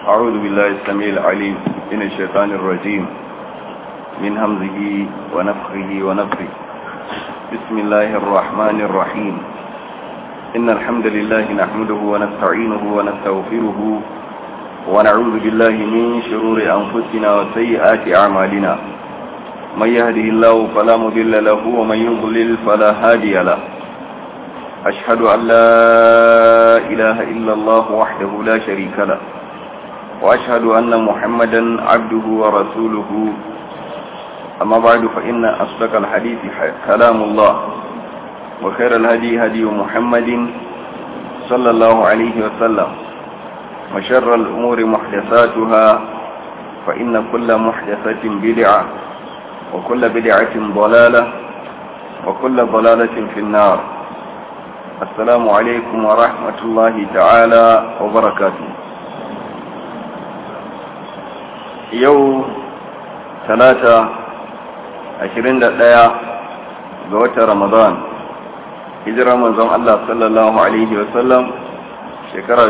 أعوذ بالله السميع العليم من الشيطان الرجيم من همزه ونفخه ونفخه بسم الله الرحمن الرحيم إن الحمد لله نحمده ونستعينه ونستغفره ونعوذ بالله من شرور أنفسنا وسيئات أعمالنا من يهده الله فلا مضل له ومن يضلل فلا هادي له أشهد أن لا إله إلا الله وحده لا شريك له وأشهد أن محمدا عبده ورسوله أما بعد فإن أصدق الحديث كلام الله وخير الهدي هدي محمد صلى الله عليه وسلم وشر الأمور محدثاتها فإن كل محدثة بدعة وكل بدعة ضلالة وكل ضلالة في النار السلام عليكم ورحمة الله تعالى وبركاته يوم ثلاثة عشرين دقيقة قوة رمضان hijirar manzon Allah sallallahu Alaihi wasallam shekara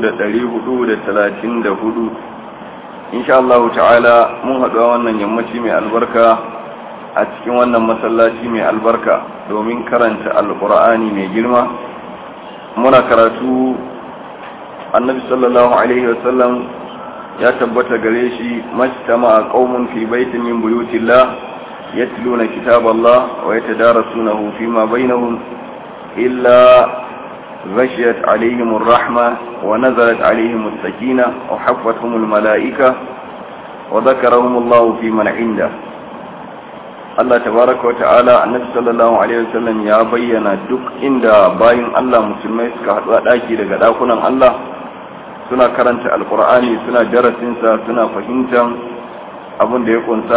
hudu. insha Allah ta'ala mun haɗu a wannan yammaci mai albarka a cikin wannan masallaci mai albarka domin karanta alƙur'ani mai girma muna karatu annabi sallallahu alaihi wasallam ya tabbata gare shi majtama a qaumun fi baitin min buyutillah yatluna kitaballah wa yatadarasunahu fima bainahum illa غشيت عليهم الرحمة ونزلت عليهم السكينة وحفتهم الملائكة وذكرهم الله في من عنده Allah tabaraka wa ta'ala annabi sallallahu alaihi wasallam ya bayyana duk inda bayin Allah musulmai suka haɗu a ɗaki daga ɗakunan Allah suna karanta alkur'ani suna darasinsa suna fahimtar abin da ya kunsa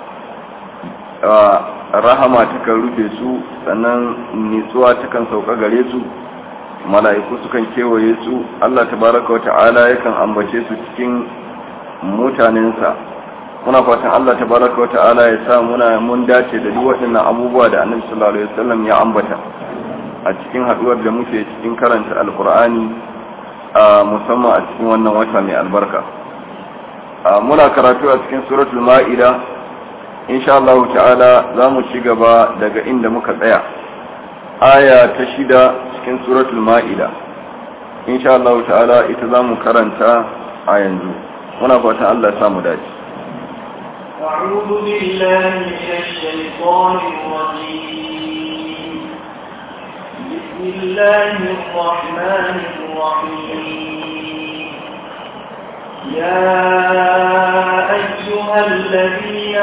rahama takan rufe su sannan nitsuwa takan sauka gare su mala'iku sukan kewaye su Allah tabaraka wa ta'ala yakan ambace su cikin mutanensa muna fatan Allah tabaraka wa ta'ala ya sa muna mun dace da duk waɗannan abubuwa da Annabi sallallahu alaihi wasallam ya ambata a cikin haduwar da muke cikin karanta alqur'ani a musamman a cikin wannan wata mai albarka muna karatu a cikin suratul ma'ida insha Allah ta'ala za mu ci gaba daga inda muka tsaya aya ta shida cikin suratul ma'ida insha Allah ta'ala ita zamu karanta a yanzu muna fatan Allah ya samu dace أعوذ بالله من الشيطان الرجيم بسم الله الرحمن الرحيم يا أيها الذين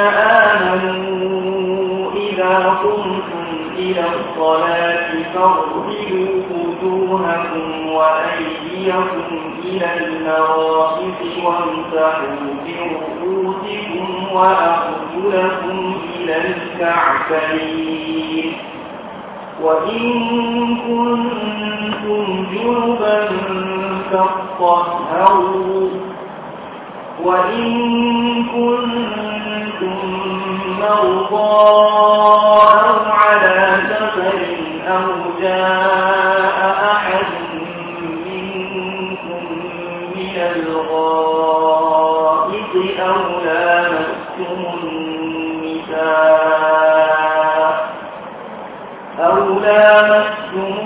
آمنوا إذا قمتم إلى الصلاة فاغسلوا وجوهكم وأيديكم إلى المرافق وامسحوا برؤوسكم وأرجلكم إلى الكعبين وإن كنتم جنبا فاطهروا وإن كنتم مرضى أو على سفر أو جاء أحد منكم من الغائط أو لامستم النساء أو لامستم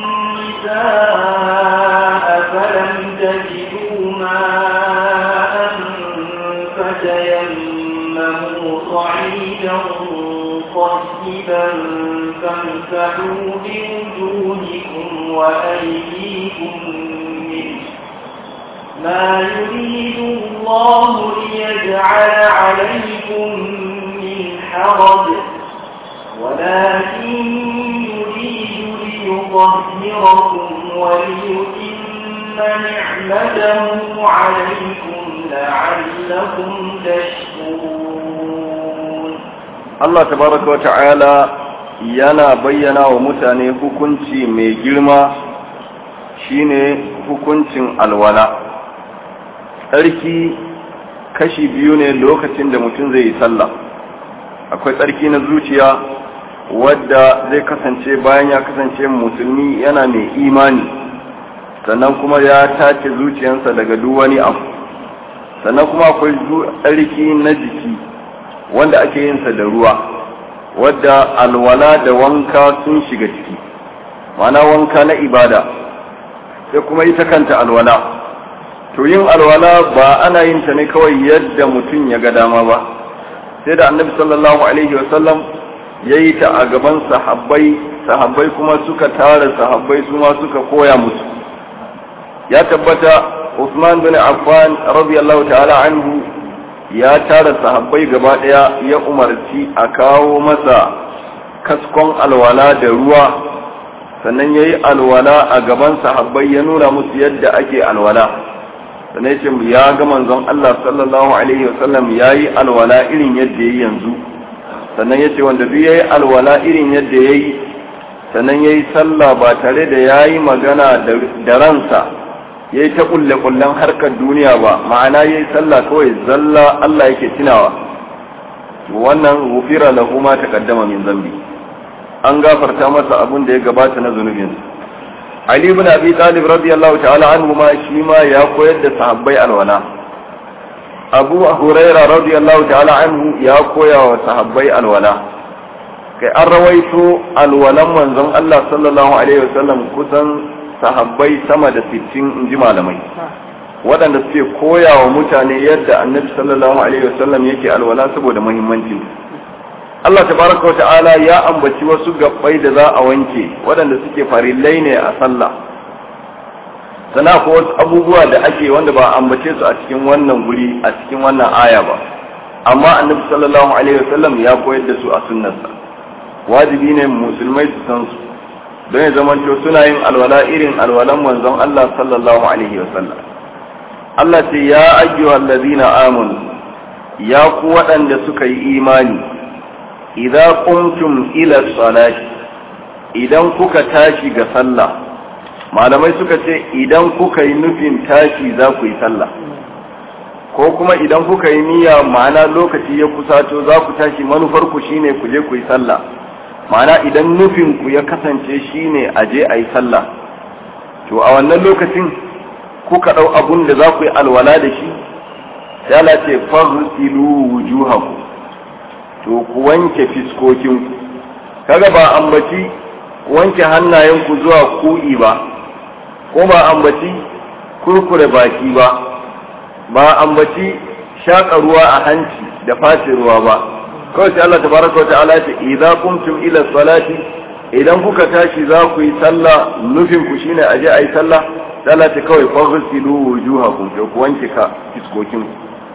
النساء فلم تجدوا ماء فتيمموا صعيدا طيبا فامسحوا بوجوهكم وأيديكم منه ما يريد الله ليجعل عليكم من حرج ولكن يريد ليطهركم وليتم نعمته عليكم لعلكم تشكرون Allah tabaraka wa ta'ala yana bayyana wa mutane hukunci mai girma shine hukuncin alwala tsarki kashi biyu ne lokacin da mutum zai yi sallah akwai tsarki na zuciya wadda zai kasance bayan ya kasance musulmi yana mai imani sannan kuma ya tace zuciyarsa daga duk wani abu sannan kuma akwai tsarki na jiki wanda ake yin sa da ruwa wadda alwala da wanka sun shiga ciki ma'ana wanka na ibada sai kuma ita kanta alwala to yin alwala ba ana yin ta ne kawai yadda mutum ya ga dama ba sai da annabi sallallahu alaihi wasallam ya yi ta a gaban sahabbai sahabbai kuma suka tara sahabbai su ma suka koya musu ya tabbata Usman bin Affan radiyallahu ta'ala anhu ya tara sahabbai gaba daya ya umarci a kawo masa kaskon alwala da ruwa sannan ya yi alwala a gaban sahabbai ya nuna musu yadda ake alwala sannan ya ce ya ga manzon Allah sallallahu alaihi wasallam ya yi alwala irin yadda ya yi yanzu sannan ya ce wanda duk ya yi alwala irin yadda ya yi sannan ya yi sallah ba tare da ya yi magana da ransa ya yi ta kulle-kullen harkar duniya ba ma'ana ya yi sallah kawai zalla Allah yake tunawa wannan gufira lahu ma taqaddama min zambi an gafarta masa abin da ya gabata na zunubinsa Ali ibn Abi Talib radiyallahu ta'ala anhu ma shi ma ya koyar da sahabbai alwala Abu Huraira radiyallahu ta'ala anhu ya koya wa sahabbai alwala kai an rawaito alwalan manzon Allah sallallahu alaihi wasallam kusan sahabbai sama da 60 inji malamai waɗanda suke koya wa mutane yadda annabi sallallahu alaihi wasallam yake alwala saboda muhimmancin Allah tabaraka wa ta'ala ya ambaci wasu gabbai da za a wanke waɗanda suke farillai ne a sallah sana ko wasu abubuwa da ake wanda ba ambace su a cikin wannan guri a cikin wannan aya ba amma annabi sallallahu alaihi wasallam ya koyar da su a sunnarsa wajibi ne musulmai su san su don ya zamanto suna yin alwala irin alwalan manzon Allah sallallahu alaihi wasallam Allah ce ya ayyuhal ladina amanu ya ku waɗanda suka yi imani idza qumtum ila salati idan kuka tashi ga sallah malamai suka ce idan kuka yi nufin tashi za ku yi sallah ko kuma idan kuka yi niyya ma'ana lokaci ya kusato za ku tashi manufar ku shine ku je ku yi sallah ma'ana idan nufin ku ya kasance shine a je a yi sallah to a wannan lokacin kuka ɗau abun da za ku yi alwala da shi sai Allah ce faghsilu wujuhakum to ku wanke fiskokinku kaga ba ambaci wanke hannayenku zuwa ku'i ba ko ba ambaci kurkure baki ba ba ambaci shaƙa ruwa a hanci da face ruwa ba kawai sai Allah tabaraka wata'ala ce idza qumtum ila salati idan kuka tashi za ku yi sallah nufin ku shine a je a yi sallah sai Allah ta kawai faghsilu wujuhakum to ku wanke ka fiskokinku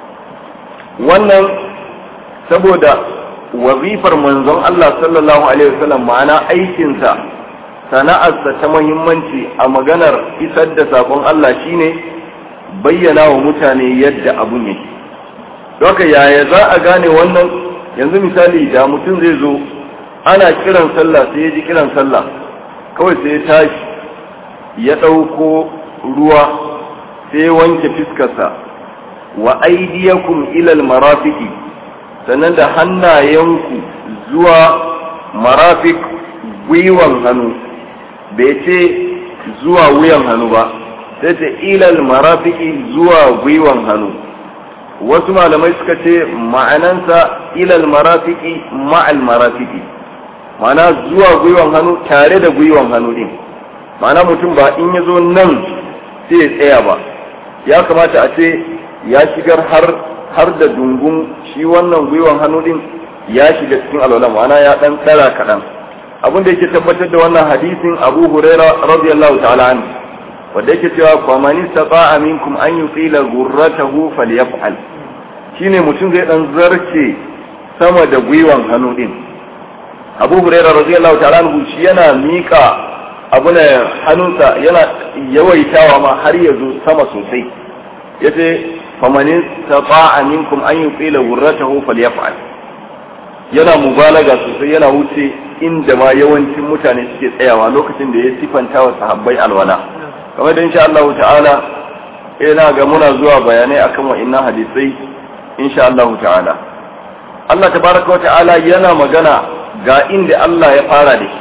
wannan saboda wazifar manzon Allah sallallahu alaihi wasallam ma'ana aikinsa sana'arsa ta muhimmanci a maganar isar da sakon Allah shine bayyana wa mutane yadda abun yake doka yaya za a gane wannan yanzu misali da mutum zai zo ana kiran sallah sai ya ji kiran sallah kawai sai ya tashi ya ɗauko ruwa sai wanke fiskarsa wa aidiyakum ilal marafiki sannan da hannayenku zuwa marafik gwiwan hannu bai ce zuwa wuyan hannu ba sai ce ilal marafiki zuwa gwiwan hannu wasu malamai suka ce ma'anansa ilal marafiki ma'al marafiki ma'ana zuwa gwiwan hannu tare da gwiwan hannu din ma'ana mutum ba in ya zo nan sai ya tsaya ba ya kamata a ce ya shigar har har da dungun shi wannan gwiwan hannu din ya shiga cikin alwala ma'ana ya dan tsara kaɗan abin da yake tabbatar da wannan hadisin abu huraira radiyallahu ta'ala anhu wanda yake cewa fa man istata'a minkum an yuqila ghurratahu falyaf'al shine mutum zai dan zarce sama da gwiwan hannu din abu huraira radiyallahu ta'ala anhu shi yana mika abu ne hannunsa yana yawaitawa ma har ya zo sama sosai yace faman istata'a minkum an yuqila ghurratahu falyaf'al yana mubalaga sosai yana wuce inda ma yawancin mutane suke tsayawa lokacin da ya sifanta wa sahabbai alwala kamar da insha Allah ta'ala ina ga muna zuwa bayanai akan wa'annan hadisai insha Allah ta'ala Allah tabaraka wa ta'ala yana magana ga inda Allah ya fara da shi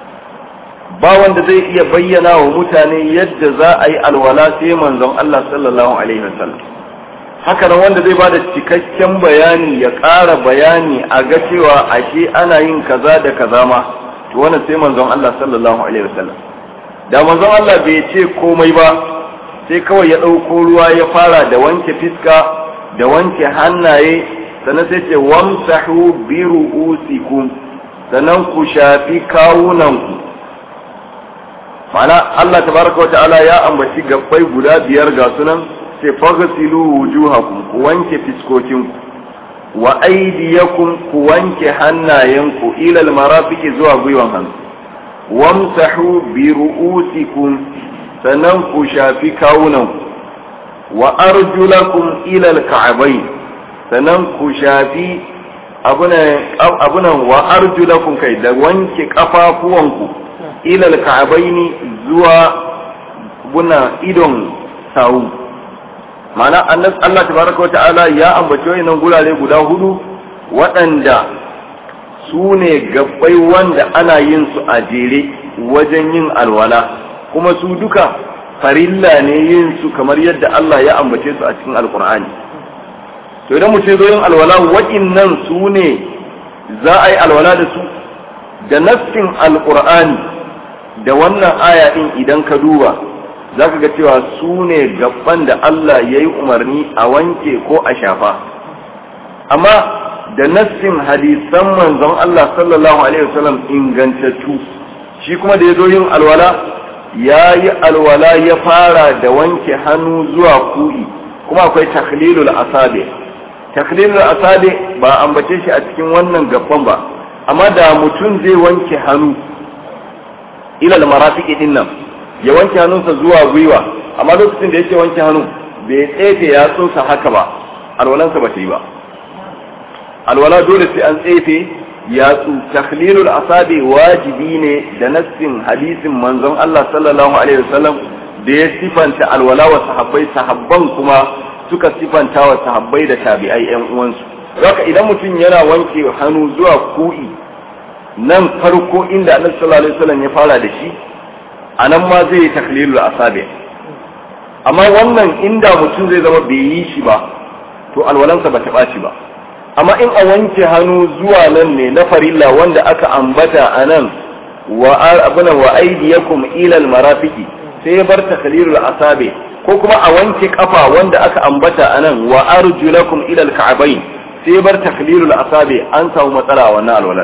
ba wanda zai iya bayyana wa mutane yadda za a yi alwala sai manzon Allah sallallahu alaihi wasallam haka nan wanda zai bada cikakken bayani ya ƙara bayani a ga cewa ashe ana yin kaza da kaza ma to wannan sai manzon Allah sallallahu alaihi wasallam da manzon Allah bai ce komai ba sai kawai ya ɗauko ruwa ya fara da wanke fiska da wanke hannaye sannan sai ce wamsahu bi ru'usikum sannan ku shafi kawunanku ma'ana Allah tabaraka wata'ala ya ambaci gabbai guda biyar ga sunan sai faghsilu wujuhakum ku wanke fiskokinku wa aydiyakum ku wanke hannayenku ila almarafiqi zuwa gwiwan hannu wamsahu bi ru'usikum sannan ku shafi kawunanku wa arjulakum ila alka'bayn sannan ku shafi abunan wa arjulakum kai da wanke kafafuwanku ila alka'bayn zuwa buna idon sawu ma'ana Allah tabaraka wata'ala ya ambaci wayannan gurare guda hudu waɗanda su ne gabbai wanda ana yin su a jere wajen yin alwala kuma su duka farilla ne yin su kamar yadda Allah ya ambace su a cikin alkur'ani to idan mutum zo yin alwala waɗannan su ne za a yi alwala da su da nassin alkur'ani da wannan aya din idan ka duba za ka ga cewa su ne gaban da Allah ya yi umarni a wanke ko a shafa amma da nassin hadisan manzon Allah sallallahu alaihi wasallam ingantattu shi kuma da ya zo yin alwala ya yi alwala ya fara da wanke hannu zuwa ku'i kuma akwai takhlilul asabi takhlilul asabi ba ambace shi a cikin wannan gaban ba amma da mutum zai wanke hannu ila al-marafiqi din nan ya wanke hannunsa zuwa gwiwa amma lokacin da yake wanke hannu bai tsefe yatsunsa haka ba alwalansa ba ta yi ba alwala dole sai an tsefe yatsu takhlilul asabi wajibi ne da nassin hadisin manzon Allah sallallahu alaihi wasallam da ya sifanta alwala wa sahabbai sahabban kuma suka sifanta wa sahabbai da tabi'ai yan uwansu haka idan mutum yana wanke hannu zuwa ku'i nan farko inda annabi sallallahu alaihi wasallam ya fara da shi anan ma zai yi takhlilul asabi amma wannan inda mutum zai zama bai yi shi ba to alwalansa ba ta ɓaci ba amma in a wanke hannu zuwa nan ne na farilla wanda aka ambata a nan wa abuna wa aydiyakum ila almarafiqi sai ya bar takhlilul asabi ko kuma a wanke kafa wanda aka ambata a nan wa arjulakum ila alka'bayn sai ya bar takhlilul asabi an samu matsala a wannan alwalar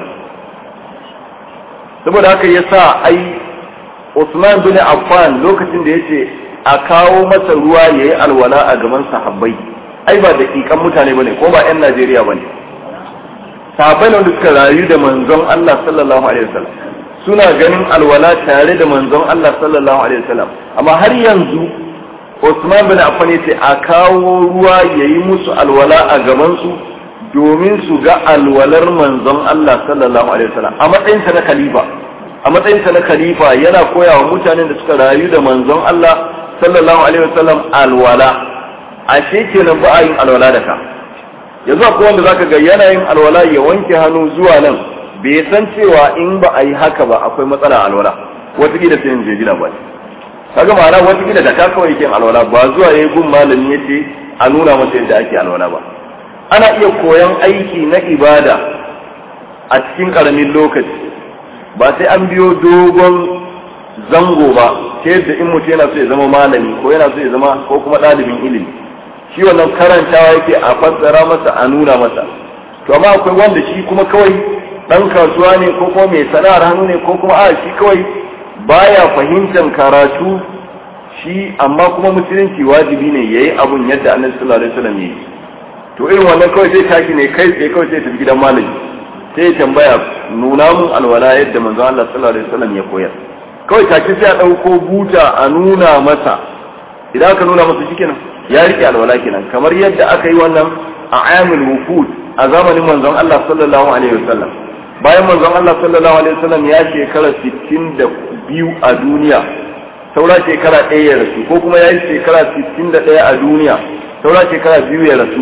saboda haka yasa ai Usman bin Affan lokacin da yace a kawo masa ruwa yayi alwala a gaban sahabbai ai ba daƙiƙan mutane bane ko ba 'yan Najeriya bane sahabbai ne wanda suka rayu da manzon Allah sallallahu alaihi wasallam suna ganin alwala tare da manzon Allah sallallahu alaihi wasallam amma har yanzu Usman bin Affan yace a kawo ruwa yayi musu alwala a gaban su domin su ga alwalar manzon Allah sallallahu alaihi wasallam a matsayin sa na khalifa a matsayin sa na khalifa yana koya wa mutanen da suka rayu da manzon Allah sallallahu alaihi wasallam alwala ashe kenan ba a yin alwala da ka yanzu akwai wanda zaka ga yanayin alwala ya wanke hannu zuwa nan bai san cewa in ba a yi haka ba akwai matsala alwala wata gida sai je gida ba kaga ma'ana wata gida da ka kawai yake alwala ba zuwa yayi gun malami yace a nuna masa yadda ake alwala ba ana iya koyan aiki na ibada a cikin karamin lokaci ba sai an biyo dogon zango ba ta yadda in mutum yana so ya zama malami ko yana so ya zama ko kuma ɗalibin ilimi shi wannan karantawa yake a fassara masa a nuna masa to amma akwai wanda shi kuma kawai dan kasuwa ne ko kuma mai sana'ar hannu ne ko kuma a shi kawai baya fahimtar karatu shi amma kuma musulunci wajibi ne yayi abun yadda annabi sallallahu alaihi wasallam yayi to irin wannan kawai zai tashi ne kai tsaye kawai sai tafi gidan malami sai ya tambaya nuna mun alwala yadda manzo Allah sallallahu alaihi wasallam ya koyar kawai take sai a dauko buta a nuna masa idan aka nuna masa shikenan ya rike alwala kenan kamar yadda aka yi wannan a amil wufud a zamanin manzon Allah sallallahu alaihi wasallam bayan manzon Allah sallallahu alaihi wasallam ya shekara 62 a duniya saura shekara ɗaya ya rasu ko kuma ya yi shekara 61 a duniya saura shekara biyu ya rasu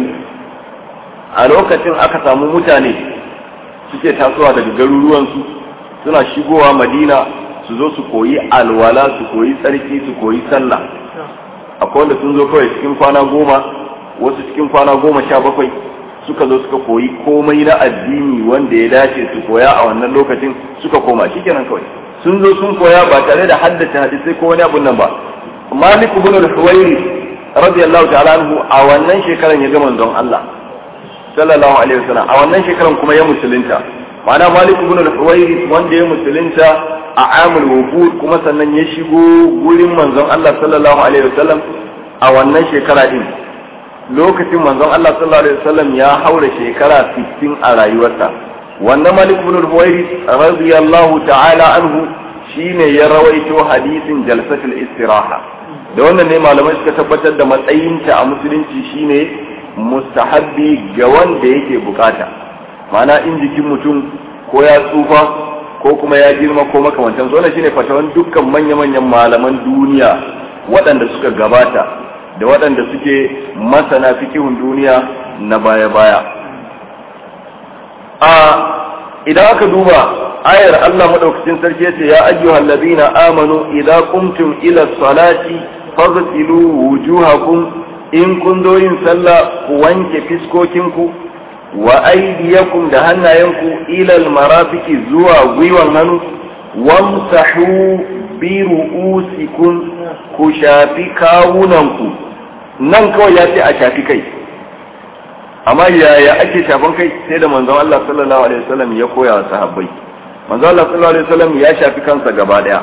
a lokacin aka samu mutane suke tasowa daga garuruwansu suna shigowa madina su zo su koyi alwala su koyi tsarki su koyi sallah akwai wanda sun zo kawai cikin kwana goma wasu cikin kwana goma sha bakwai suka zo suka koyi komai na addini wanda ya dace su koya a wannan lokacin suka koma shikenan kawai sun zo sun koya ba tare da haddace hadisai ko wani abun nan ba malik ibn al-huwairi radiyallahu ta'ala anhu a wannan shekaran ya ga manzon Allah sallallahu alaihi wasallam a wannan shekaran kuma ya musulunta ma'ana malik ibn al-huwairi wanda ya musulunta a amul wufud kuma sannan ya shigo gurin manzon Allah sallallahu alaihi wasallam a wannan shekara din lokacin manzon Allah sallallahu alaihi wasallam ya haura shekara 60 a rayuwarsa wannan malik ibn al-huwairi radiyallahu ta'ala anhu shine ya rawaito hadisin jalsatul istiraha da wannan ne malamai suka tabbatar da matsayinta a musulunci shine mustahabbi ga wanda yake bukata ma'ana in jikin mutum ko ya tsufa ko kuma ya girma ko makamantan su wannan shine fatawan dukkan manya-manyan malaman duniya waɗanda suka gabata da waɗanda suke masana fikihun duniya na baya-baya a idan aka duba ayar Allah madaukakin sarki yace ya ayyuhal ladina amanu idza qumtum ila salati faghsilu wujuhakum in kun zo yin sallah ku wanke fiskokinku wa aydiyakum da hannayenku ila almarafiqi zuwa gwiwan hannu wamsahu bi ru'usikum ku shafi kawunanku nan kawai ya ce a shafi kai amma yaya ake shafan kai sai da manzon Allah sallallahu alaihi wasallam ya koya wa sahabbai manzon Allah sallallahu alaihi wasallam ya shafi kansa gaba daya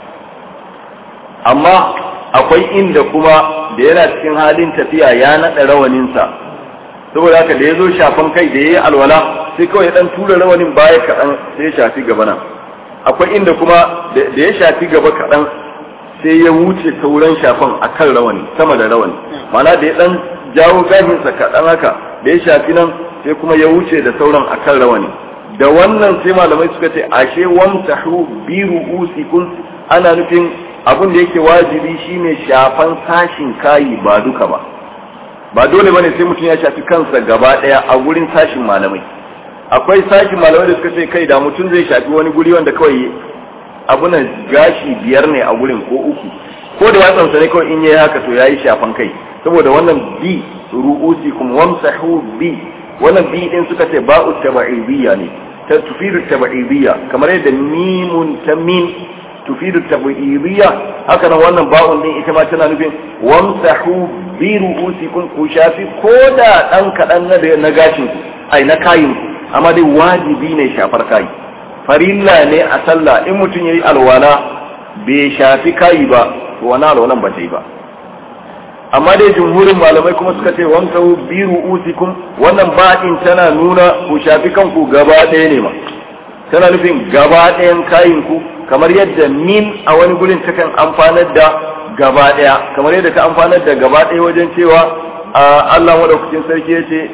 amma akwai inda kuma da yana cikin halin tafiya ya naɗa rawaninsa saboda haka da ya zo shafan kai da ya yi alwala sai kawai ya ɗan tura rawanin baya kaɗan sai ya shafi gaba nan akwai inda kuma da ya shafi gaba kaɗan sai ya wuce sauran shafan a kan rawani sama da rawani mana da ya ɗan jawo gashinsa kaɗan haka da ya shafi nan sai kuma ya wuce da sauran a kan rawani da wannan sai malamai suka ce ashe wamsahu bi ru'usikum ana nufin abin da yake wajibi shine shafan sashin kayi ba duka ba ba dole bane sai mutum ya shafi kansa gaba daya a gurin sashin malamai akwai sashin malamai da suka ce kai da mutum zai shafi wani guri wanda kawai abunan gashi biyar ne a gurin ko uku ko da yatsansa ne kawai in yayi haka to yayi shafan kai saboda wannan bi ru'usikum wamsahu bi wannan bi din suka ce ba'u tabaidiyya ne ta tufidu tabaidiyya kamar yadda mimun ta min tufidu tabaidiyya haka nan wannan ba'un din ita ma tana nufin wamsahu bi ru'usikum ku shafi ko da dan kadan na na gashin ai na kayin amma dai wajibi ne shafar kai farilla ne a sallah in mutum yayi alwala bai shafi kai ba to wannan alwalan ba ta yi ba amma dai jumhurin malamai kuma suka ce wanka bi ru'usikum wannan ba'in tana nuna ku shafi kanku gaba ɗaya ne ma tana nufin gaba ɗayan kayin ku kamar yadda min a wani gurin takan amfanar da gaba ɗaya kamar yadda ta amfanar da gaba ɗaya wajen cewa Allah madaukakin sarki ya ce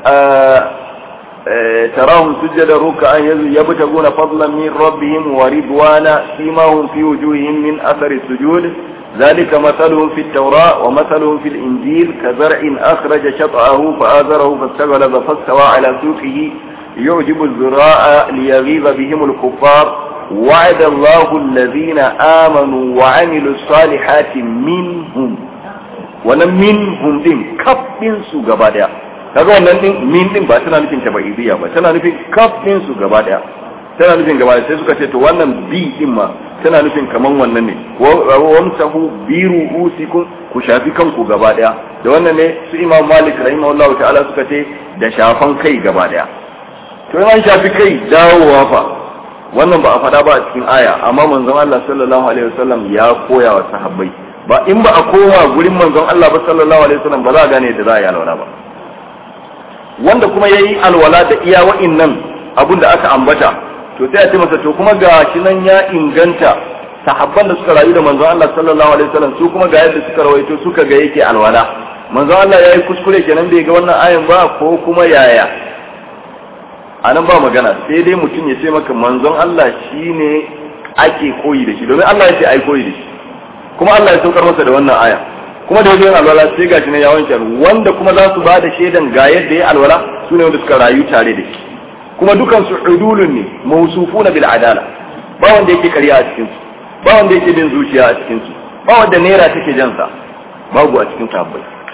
تراهم سجدا ركعا يبتغون فضلا من ربهم ورضوانا سيماهم في وجوههم من اثر السجود ذلك مثلهم في التوراة ومثلهم في الإنجيل كزرع أخرج شطأه فآزره فاستغلظ فاستوى على سوقه يعجب الزراء ليغيظ بهم الكفار وعد الله الذين آمنوا وعملوا الصالحات منهم wannan minhum din kafin su gaba daya kaga wannan din min din ba tana nufin tabaidiyya ba tana nufin kafin su gaba daya tana nufin gaba sai suka ce to wannan bi din ma tana nufin kaman wannan ne wamsahu bi ru'usikum ku shafi kanku gaba daya da wannan ne su Imam Malik rahimahullahu ta'ala suka ce da shafan kai gaba daya to an shafi kai dawowa fa wannan ba a faɗa ba a cikin aya amma manzon Allah sallallahu alaihi wasallam ya koya wa sahabbai ba in ba a koma gurin manzon Allah ba sallallahu alaihi wasallam ba za a gane da za a yi alwala ba wanda kuma yayi alwala da iya wa'innan abun da aka ambata to sai a ce masa to kuma ga shi nan ya inganta sahabban da suka rayu da manzon Allah sallallahu alaihi wasallam su kuma ga yadda suka rawaito suka ga yake alwala manzon Allah yayi kuskure kenan bai ga wannan ayan ba ko kuma yaya anan ba magana sai dai mutum ya ce maka manzon Allah shine ake koyi da shi domin Allah ya ce ai koyi da shi kuma Allah ya saukar masa da wannan aya kuma da yayin alwala sai gashi ne ya wanke wanda kuma za su ba da shaidan ga yadda ya alwala su ne wanda suka rayu tare da shi kuma dukan su udulun ne mawsufuna bil adala ba wanda yake ƙarya a cikin su ba wanda yake bin zuciya a cikin su ba wanda naira take jan sa babu a cikin sahabbai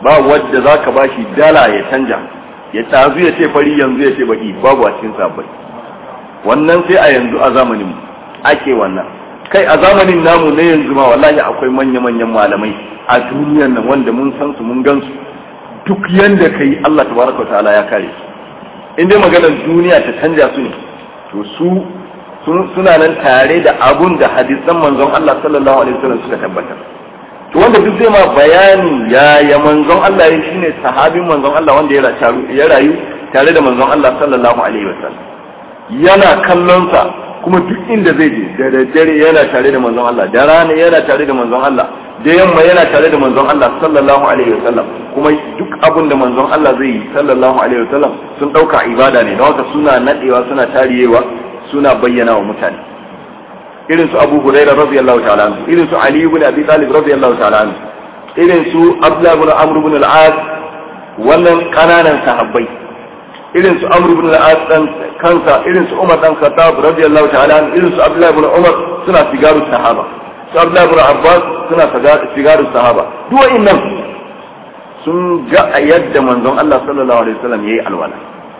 ba wadda zaka bashi dala ya canja ya tazu ya ce fari yanzu ya ce baki babu a cikin sabbai wannan sai a yanzu a zamanin mu ake wannan kai a zamanin namu na yanzu ma wallahi akwai manya-manyan malamai a duniyar nan wanda mun san su mun gan su duk yanda kai Allah tabaraka ta'ala ya kare su in dai maganar duniya ta canja su ne to su suna nan tare da abun da hadisan manzon Allah sallallahu alaihi wasallam suka tabbatar to wanda duk zai ma bayani ya ya manzon Allah ya shine sahabin manzon Allah wanda ya rayu tare da manzon Allah sallallahu alaihi wasallam yana kallon sa kuma duk inda zai je da daddare yana tare da manzon Allah da rana yana tare da manzon Allah da yamma yana tare da manzon Allah sallallahu alaihi wasallam kuma duk abin da manzon Allah zai yi sallallahu alaihi wasallam sun dauka ibada ne don haka suna nadewa suna tariyewa suna bayyana wa mutane irin su Abu Hurairah radiyallahu ta'ala anhu irin su Ali ibn Abi Talib radiyallahu ta'ala anhu irin su Abdullah ibn Amr ibn al-As wannan kananan sahabbai irin su Amr ibn al-As dan kansa irin su Umar dan Khattab radiyallahu ta'ala anhu irin su Abdullah ibn Umar suna sigaru sahaba su Abdullah ibn Abbas suna sigaru sahaba duk wa'annan sun ga yadda manzon Allah sallallahu alaihi wasallam yayi alwala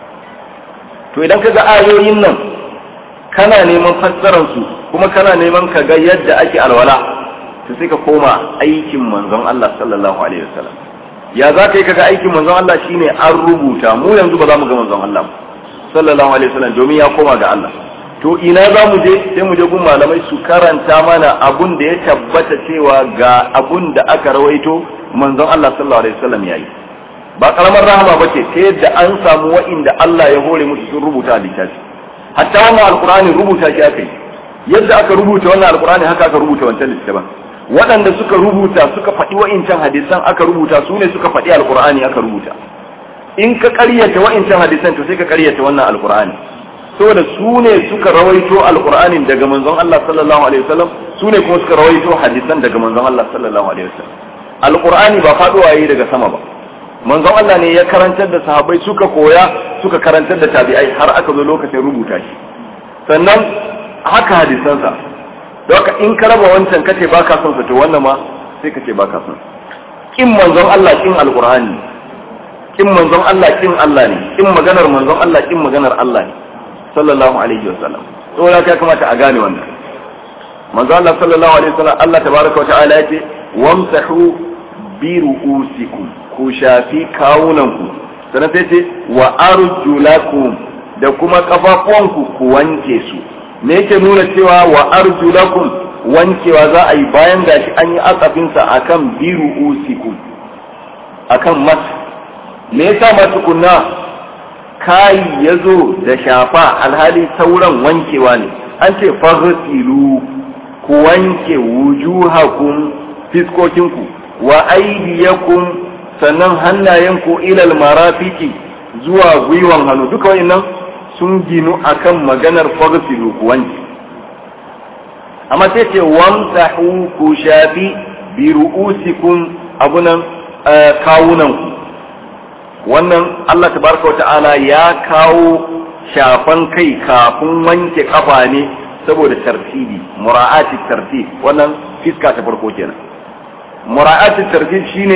to idan kaga ayoyin nan kana neman fassarar su kuma kana neman ka ga yadda ake alwala to sai ka koma aikin manzon Allah sallallahu alaihi wasallam ya za ka yi kaga aikin manzon Allah shine an rubuta mu yanzu ba za mu ga manzon Allah sallallahu alaihi wasallam domin ya koma ga Allah to ina za mu je sai mu je gun malamai su karanta mana abun da ya tabbata cewa ga abun da aka rawaito manzon Allah sallallahu alaihi wasallam yayi ba karamar rahama bace ta yadda an samu wa'inda Allah ya hore musu sun rubuta littafi hatta wannan alqur'ani rubuta shi aka yi yadda aka rubuta wannan alqur'ani haka aka rubuta wancan littafin waɗanda suka rubuta suka faɗi wa'incan hadisan aka rubuta su ne suka faɗi alqur'ani aka rubuta in ka ƙaryata wa'incan hadisan to sai ka ƙaryata wannan alqur'ani saboda su ne suka rawaito alqur'anin daga manzon Allah sallallahu alaihi wasallam su ne kuma suka rawaito hadisan daga manzon Allah sallallahu alaihi wasallam alqur'ani ba faduwa yi daga sama ba manzon Allah ne ya karantar da sahabbai suka koya suka karantar da tabi'ai har aka zo lokacin rubuta shi sannan haka hadisansa don haka in ka raba wancan kace baka son sa to wannan ma sai kace baka son kin manzon Allah kin alqur'ani kin manzon Allah kin Allah ne kin maganar manzon Allah kin maganar Allah ne sallallahu alaihi wasallam to ya kamata a gane wannan manzon Allah sallallahu alaihi wasallam Allah tabaraka wa ta'ala yace wamsahu bi ru'usikum ku shafi kawunanku sannan sai ce wa arjulakum da kuma kafafuwanku ku wanke su me yake nuna cewa wa arjulakum wankewa za a yi bayan gashi an yi akafinsa akan biru usikum akan mas me yasa ma tukunna kai yazo da shafa alhali sauran wankewa ne an ce farsilu ku wanke wujuhakum fiskokinku wa aidiyakum sannan hannayenku ilal marafiki zuwa gwiwan hannu duka wayannan sun ginu akan maganar fagsilu ku wanke amma sai ce wamsahu ku shafi bi ru'usikum abunan kawunanku wannan Allah tabaraka wa ta'ala ya kawo shafan kai kafin wanke kafa ne saboda tartibi mura'ati tartib wannan fiska ta farko kenan mura'ati tartib shine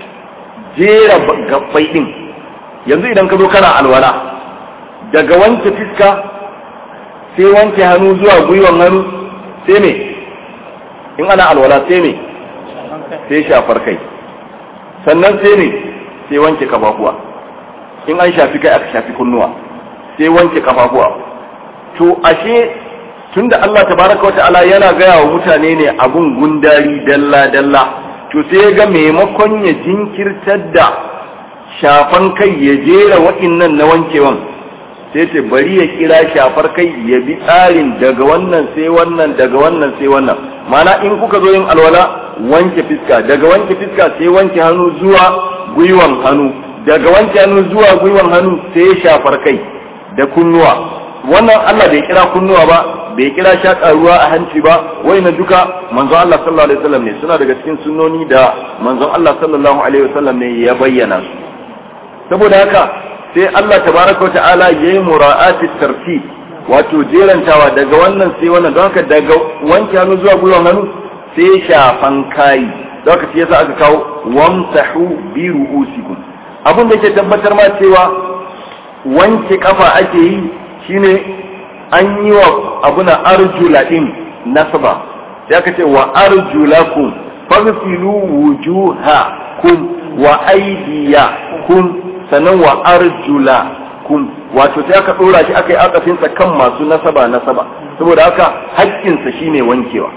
jera gabbai din yanzu idan ka zo kana alwala daga wanke fiska sai wanke hannu zuwa gwiwan hannu sai me in ana alwala sai me sai shafar kai sannan sai ne sai wanke kafafuwa in an shafi kai aka shafi kunnuwa sai wanke kafafuwa to ashe tunda Allah tabaraka wa ta'ala yana gaya wa mutane ne abun gundari dalla dalla to sai ya ga maimakon ya jinkirtar da shafan kai ya jera wa'innan na wankewan sai ce bari ya kira shafar kai ya bi tsarin daga wannan sai wannan daga wannan sai wannan mana in kuka zo yin alwala wanke fiska daga wanke fiska sai wanke hannu zuwa gwiwan hannu daga wanke hannu zuwa gwiwan hannu sai shafar kai da kunnuwa wannan Allah bai kira kunnuwa ba bai kira shaƙa ruwa a hanci ba na duka manzon Allah sallallahu alaihi wasallam ne suna daga cikin sunnoni da manzon Allah sallallahu alaihi wasallam ne ya bayyana su saboda haka sai Allah tabaraka wa ta'ala yayi mura'ati tartib wato jerantawa daga wannan sai wannan don haka daga wanke hannu zuwa gwiwan hannu sai shafan kai da haka shi yasa aka kawo wamsahu bi ru'usikum abin da yake tabbatar ma cewa wanke kafa ake yi shine an yi wa abuna arjula din nasaba sai aka ce wa arjulakum faghsilu wujuhakum wa aydiyakum sannan wa arjulakum wato sai aka dora shi aka yi akafinsa kan masu nasaba nasaba saboda haka haƙƙinsa shine wankewa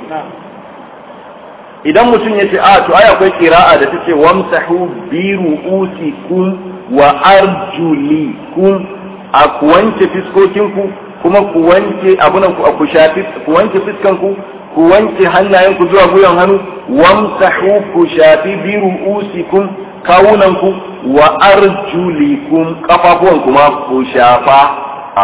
idan mutum ya ce a to ai akwai kira'a da tace wamsahu bi ru'usikum wa arjulikum a ku wanke fiskokinku kuma ku wanke abunan ku ku shafi ku wanke fiskanku ku wanke hannayenku zuwa guyan hannu wamsahu ku shafi bi ru'usikum kawunanku wa arjulikum kafafuwan kuma ku shafa a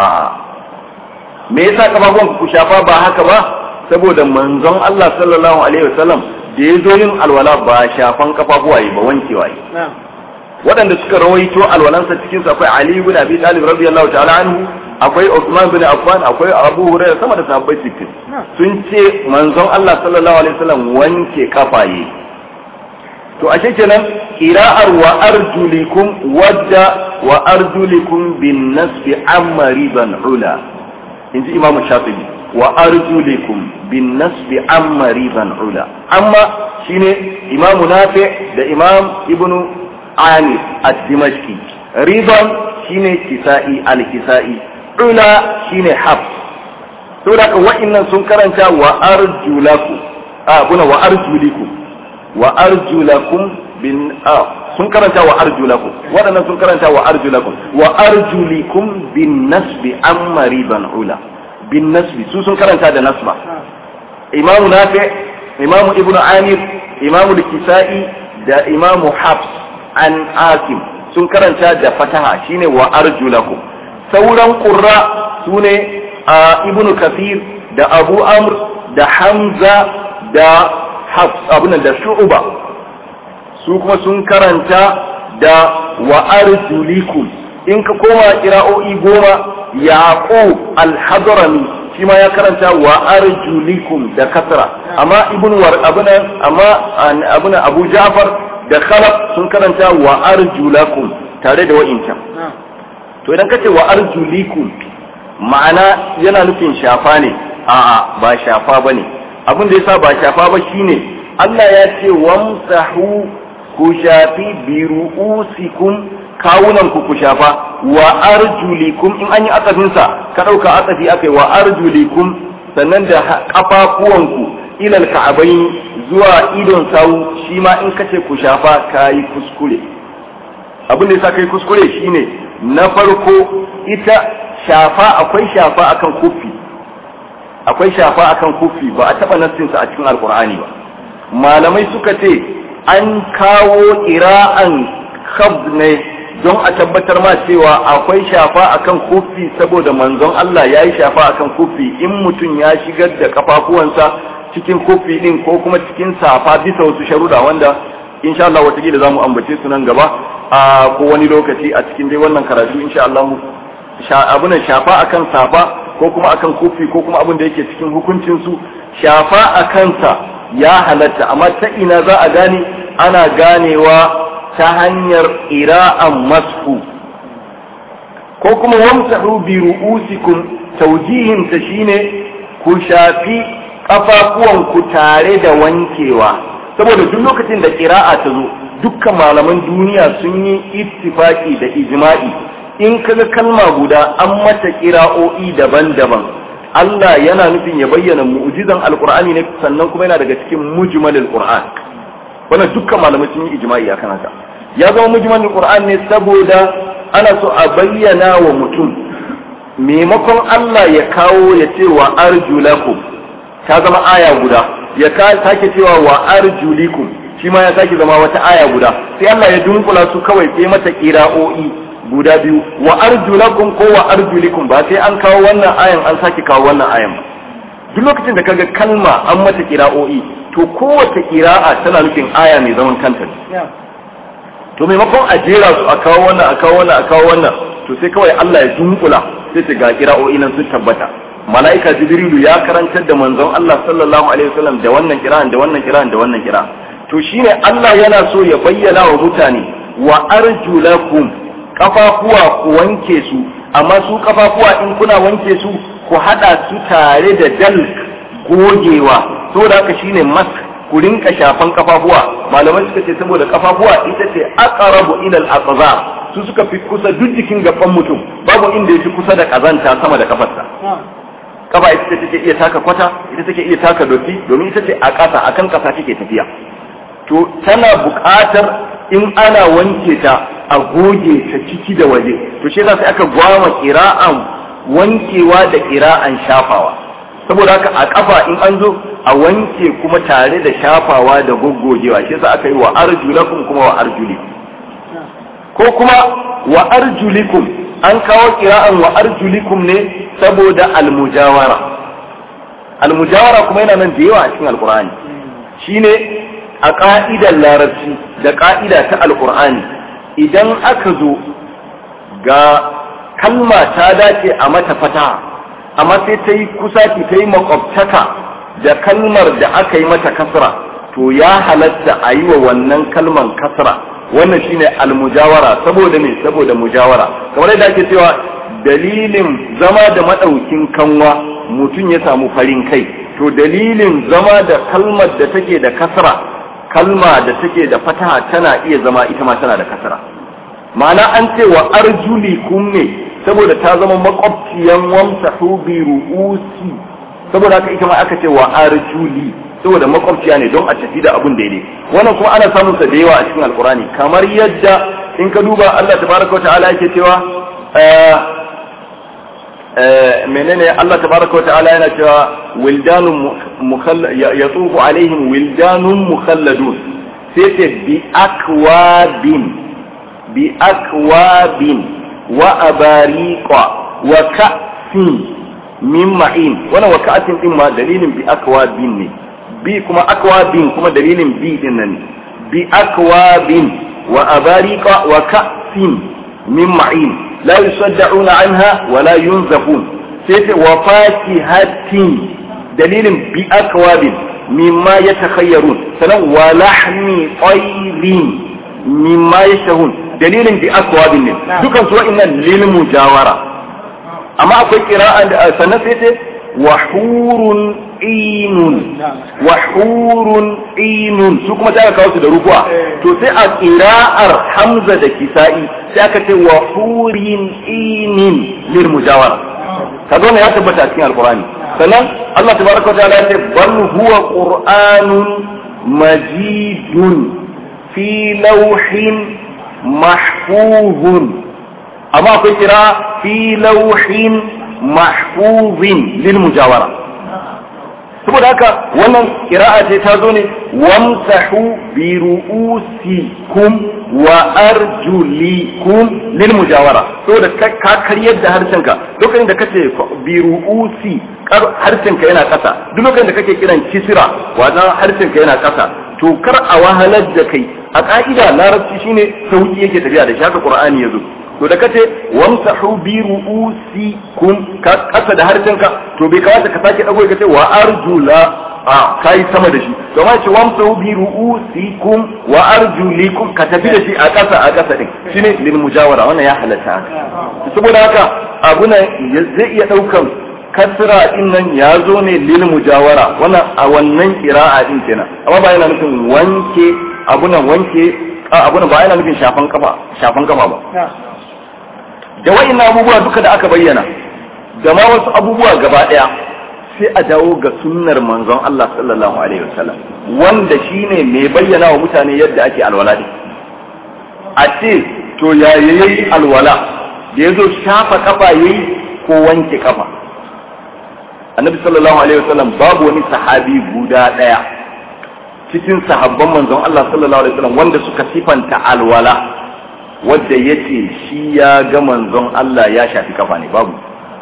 me yasa kafafuwan ku shafa ba haka ba saboda manzon Allah sallallahu alaihi wasallam da ya zo yin alwala ba shafan kafafuwa yi ba wankewa yi waɗanda suka rawaito alwalansa cikin su akwai Ali ibn Abi Talib radiyallahu ta'ala anhu akwai Uthman bin Affan akwai Abu Hurairah sama da sahabbai cikin sun ce manzon Allah sallallahu alaihi wasallam wanke kafaye to ashe kenan qira'ar wa arjulikum wadda wa arjulikum bin nasbi amma riban ula inji Imam Shafi'i wa arjulikum bin nasbi amma riban ula amma shine Imam Nafi da Imam Ibn Ani ad-Dimashqi riban shine Kisa'i al-Kisa'i ula shine Hafs saboda ka wa'annan sun karanta wa arjulakum a kuna wa arjulikum wa arjulakum bin a sun karanta wa arjulakum waɗannan sun karanta wa arjulakum wa arjulikum bin nasbi amma riban ula bin nasbi su sun karanta da nasba imamu nafi imamu ibnu amir imamu kisai da imamu hafs an asim sun karanta da fataha shine wa arjulakum sauran qurra sune ibnu kafir da abu amr da hamza da hafs abunan da shu'uba su kuma sun karanta da wa arjulikum in ka koma kira'o'i goma yaqub al-hadrami shi ma ya karanta wa arjulikum da kasra amma ibn war abuna amma abuna abu ja'far da khalaf sun karanta wa arjulakum tare da wa'incan to idan kace wa arjulikum ma'ana yana nufin shafa ne a'a ba shafa bane abin da yasa ba shafa ba shine Allah ya ce wamsahu ku shafi bi ru'usikum kawunan ku ku shafa wa arjulikum in an yi asafin sa ka dauka asafi akai wa arjulikum sannan da kafafuwan ku ilal ka'abain zuwa idon sawu shi ma in kace ku shafa kai kuskure abin da yasa kai kuskure shine na farko ita shafa akwai shafa akan kufi akwai shafa akan kufi ba a taba nassinsa a cikin alkur'ani ba malamai suka ce an kawo ira'an khab ne don a tabbatar ma cewa akwai shafa akan kufi saboda manzon Allah ya yi shafa akan kufi in mutum ya shigar da kafafuwansa cikin kufi din ko kuma cikin safa bisa wasu sharuda wanda insha Allah watakila za mu ambace su nan gaba a ko wani lokaci a cikin dai wannan karatu insha Allah abunan shafa akan safa ko kuma akan kufi ko kuma abin da yake cikin hukuncin su shafa a kansa ya halatta amma ta ina za a gane ana ganewa ta hanyar ira'an masfu ko kuma wamsahu bi ru'usikum tawjihin ta shine ku shafi kafafuwan ku tare da wankewa saboda duk lokacin da qira'a ta zo dukkan malaman duniya sun yi ittifaki da ijma'i in kaga kalma guda an mata kira'o'i daban-daban Allah yana nufin ya bayyana mu'jizan alqur'ani ne sannan kuma yana daga cikin mujmalul qur'an wannan dukkan malamai sun yi ijma'i akan haka ya zama mujmalul qur'an ne saboda ana so a bayyana wa mutum maimakon Allah ya kawo ya ce wa arjulakum ta zama aya guda ya sake cewa wa arjulikum shi ma ya sake zama wata aya guda sai Allah ya dunkula su kawai sai mata kira'o'i guda biyu wa arjulakum ko wa arjulikum ba sai an kawo wannan ayan an sake kawo wannan ayan ba duk lokacin da kaga kalma an mata kira'o'i to kowace kira'a tana nufin aya mai zaman kanta ne to maimakon a jera su a kawo wannan a kawo wannan a kawo wannan to sai kawai Allah ya dunkula sai ta ga kira'o'i nan sun tabbata mala'ika jibrilu ya karantar da manzon Allah sallallahu alaihi wasallam da wannan kira'an da wannan kira'an da wannan kira'an to shine Allah yana so ya bayyana wa mutane wa arjulakum kafafuwa ku wanke su amma su kafafuwa in kuna wanke su ku hada su tare da dal gogewa saboda haka shine mask ku rinka shafan kafafuwa malamai suka ce saboda kafafuwa ita ce aqrabu ila al-aqzar su suka fi kusa duk jikin gaban mutum babu inda yafi kusa da kazanta sama da kafarsa kafa ita ce take iya taka kwata ita take iya taka dotti domin ita ce a ƙasa akan ƙasa take tafiya to tana buƙatar in ana wanke ta a goge ta ciki da waje to shi sai aka gwama kira'an wankewa da kira'an shafawa saboda haka a kafa in an zo a wanke kuma tare da shafawa da goggogewa shi yasa aka yi wa arjulakum kuma wa arjulikum ko kuma wa arjulikum an kawo kira'an wa arjulikum ne saboda almujawara almujawara kuma yana nan da yawa a cikin alkur'ani shine a ka'idar larabci da ka'ida ta alkur'ani idan aka zo ga kalma ta dace a mata fata amma sai ta yi kusa ta yi makwabtaka da kalmar da aka yi mata kasra to ya halatta a yi wa wannan kalman kasra wannan shine almujawara saboda me saboda mujawara kamar yadda ake cewa dalilin zama da madaukin kanwa mutum ya samu farin kai to dalilin zama da kalmar da take da kasra kalma da take da fataha tana iya zama ita ma tana da kasra ma'ana an ce wa arjulikum ne saboda ta zama makwabciyan wamsahu bi ru'usi saboda haka ita ma aka ce wa arjuli saboda makwabciya ne don a tafi da abun daidai wannan kuma ana samun sa da yawa a cikin alkurani kamar yadda in ka duba Allah tabaraka wa ta'ala yake cewa menene Allah tabaraka wa ta'ala yana cewa wildanun yatufu alaihim wildanun mukhalladun sai ce bi akwabin bi akwabin wa abariqa wa ka'sin min ma'in wannan wa ka'sin din ma dalilin bi akwabin ne bi kuma akwabin kuma dalilin bi din nan bi akwabin wa abariqa wa ka'sin min ma'in la yusaddauna anha wa la yunzafun sai ce wa fakihatin dalilin bi akwabin mimma yatakhayyarun sanan wa lahmi tayrin mimma yashahun dalilin bi akwabin ne dukan su wa'annan lil mujawara amma akwai qira'a da sannan sai ce wa hurun inun wa hurun inun su kuma ta kawo su da rukuwa to sai a qira'ar hamza da kisa'i sai aka ce wa hurin inin lil mujawara kaga ne ya tabbata a cikin alqur'ani sannan Allah tabaraka wa ta'ala ya ce bal huwa qur'anun majidun fi lawhin mahfuzun amma akwai kira fi lawhin mahfuzin lil mujawara saboda haka wannan kira'a ce ta zo ne wamsahu bi ru'usikum wa arjulikum lil mujawara saboda ka karyar da harshenka lokacin da kace bi ru'usi harshenka yana kasa duk lokacin da kake kiran kisira wannan harshenka yana kasa to kar a wahalar da kai a ka'ida larabci shine sauki yake tafiya da shaka qur'ani yazo to da kace wamsahu bi ru'usikum ka kasa da harshenka to bai kamata ka sake dago ka ce wa arjula a kai sama da shi to ma ce wamsahu bi ru'usikum wa arjulikum ka tafi da shi a kasa a kasa din shine lil mujawara wannan ya halatta saboda haka abuna zai iya daukan kasra din nan ya zo ne lil mujawara wannan a wannan kira'a din kenan amma ba yana nufin wanke abunan wanke abunan ba yana nufin shafan kafa shafan kafa ba da wa'in abubuwa duka da aka bayyana da ma wasu abubuwa gaba daya sai a dawo ga sunnar manzon Allah sallallahu alaihi wasallam wanda shine mai bayyana wa mutane yadda ake alwala din a ce to ya yayi alwala da yazo shafa kafa yayi ko wanke kafa annabi sallallahu alaihi wasallam babu wani sahabi guda daya cikin sahabban manzon Allah sallallahu alaihi wasallam wanda suka sifanta alwala wadda ya ce shi ya ga manzon Allah ya shafi kafa ne babu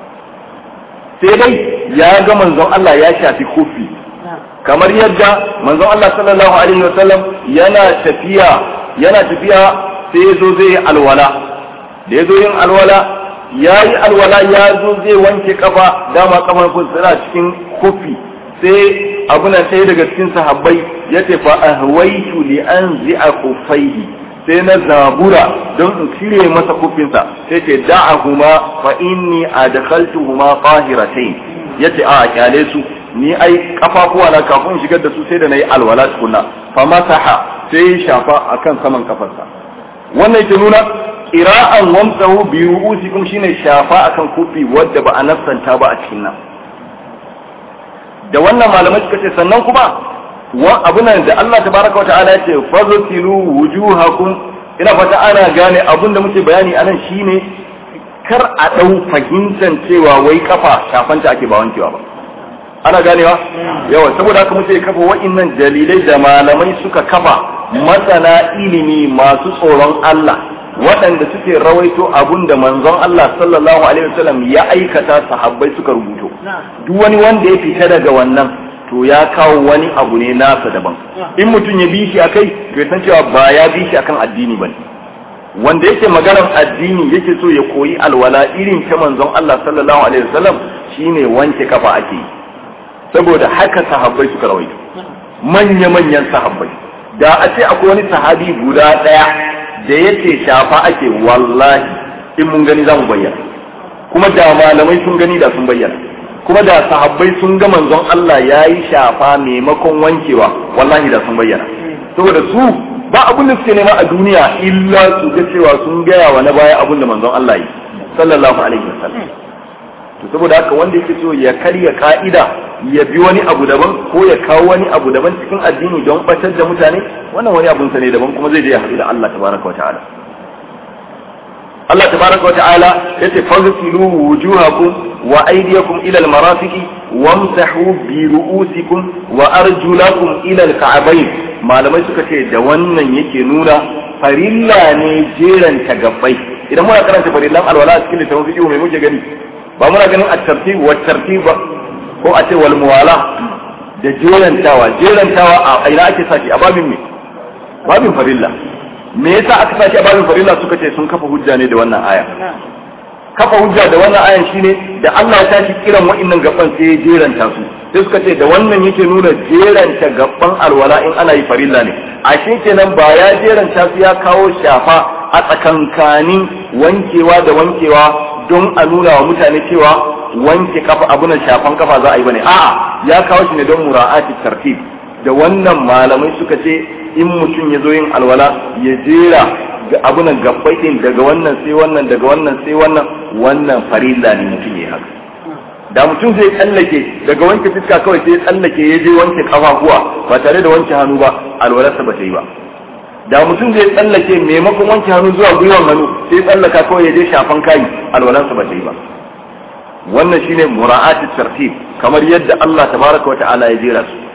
sai dai ya ga manzon Allah ya shafi kofi kamar yadda manzon Allah sallallahu alaihi wasallam yana tafiya yana tafiya sai ya zo zai yi alwala da ya zo yin alwala ya yi alwala ya zo zai wanke kafa dama kafan suna cikin kofi sai abu na sai daga cikin sahabbai ya ce fa ahwaitu li anzi'a kuffaihi sai na zabura don in cire masa kufinsa sai ce da'ahuma fa inni adkhaltuhuma tahiratayn yace a kyale su ni ai kafafuwa na kafin shigar da su sai da nayi alwala tukunna fa masaha sai shafa akan saman kafarsa wannan yake nuna qira'an wamsahu bi ru'usikum shine shafa akan kufi wadda ba a nassanta ba a cikin nan da wannan malamai suka ce sannan kuma wa abunan da Allah tabaraka wa ta'ala ya ce faztilu wujuhakum ina fata ana gane abun da muke bayani anan shine kar a dau fahimtan cewa wai kafa shafanta ake ba wankewa ba ana ganewa yawa saboda haka muke kafa wa'innan dalilai da malamai suka kafa masana ilimi masu tsoron Allah waɗanda suke rawaito abun da manzon Allah sallallahu alaihi wasallam ya aikata sahabbai suka rubuto duk wani wanda ya fita daga wannan to ya kawo wani abu ne nasa daban in mutum ya bi shi akai to ya san cewa ba ya bi shi akan addini bane wanda yake maganar addini yake so ya koyi alwala irin ta manzon Allah sallallahu alaihi wasallam shine wanke kafa ake yi saboda haka sahabbai suka rawaito manya manyan sahabbai da a ce akwai wani sahabi guda daya da yace shafa ake wallahi in mun gani za mu bayyana kuma da malamai sun gani da sun bayyana kuma da sahabbai sun ga manzon Allah ya yi shafa maimakon wankewa wallahi da sun bayyana saboda su ba abin da suke nema a duniya illa su ga cewa sun gaya wa na baya abin da manzon Allah yi sallallahu alaihi wasallam to saboda haka wanda yake so ya karya ka'ida ya bi wani abu daban ko ya kawo wani abu daban cikin addini don batar da mutane wannan wani abun sa ne daban kuma zai je ya haɗu da Allah tabaraka wa ta'ala Allah tabaraka wa ta'ala yace fagsilu wujuhakum wa aydiyakum ila al-marafiqi wamsahu bi ru'usikum wa arjulakum ila al-ka'bayn malamai suka ce da wannan yake nuna farilla ne jeran gabbai idan muna karanta farillan alwala a cikin littafin fiqh mai muke gani ba muna ganin at-tartib wa tartib ko a ce wal muwala da jerantawa jerantawa a ina ake saki a babin me babin farilla me yasa aka sake babin farilla suka ce sun kafa hujja ne da wannan aya kafa hujja da wannan ayan shine da Allah ya tashi kiran wa'annan gaban sai ya jeranta su sai suka ce da wannan yake nuna jeranta gaban alwala in ana yi farilla ne ashe kenan ba ya jeranta su ya kawo shafa a tsakankanin wankewa da wankewa don a nuna wa mutane cewa wanke kafa abunan shafan kafa za a yi bane a'a ya kawo shi ne don mura'ati tartib da wannan malamai suka ce in mutum ya zo yin alwala ya jera ga abunan gabbai din daga wannan sai wannan daga wannan sai wannan wannan farilla ne mutum ya haka da mutum zai tsallake daga wanke fiska kawai sai tsallake ya je wanke kafafuwa ba tare da wanke hannu ba alwalarsa ba ta yi ba da mutum zai tsallake maimakon wanke hannu zuwa gwiwan hannu sai tsallaka kawai ya je shafan kayi alwalarsa ba ta yi ba wannan shine mura'atit tartib kamar yadda Allah tabaraka wa ta'ala ya jera su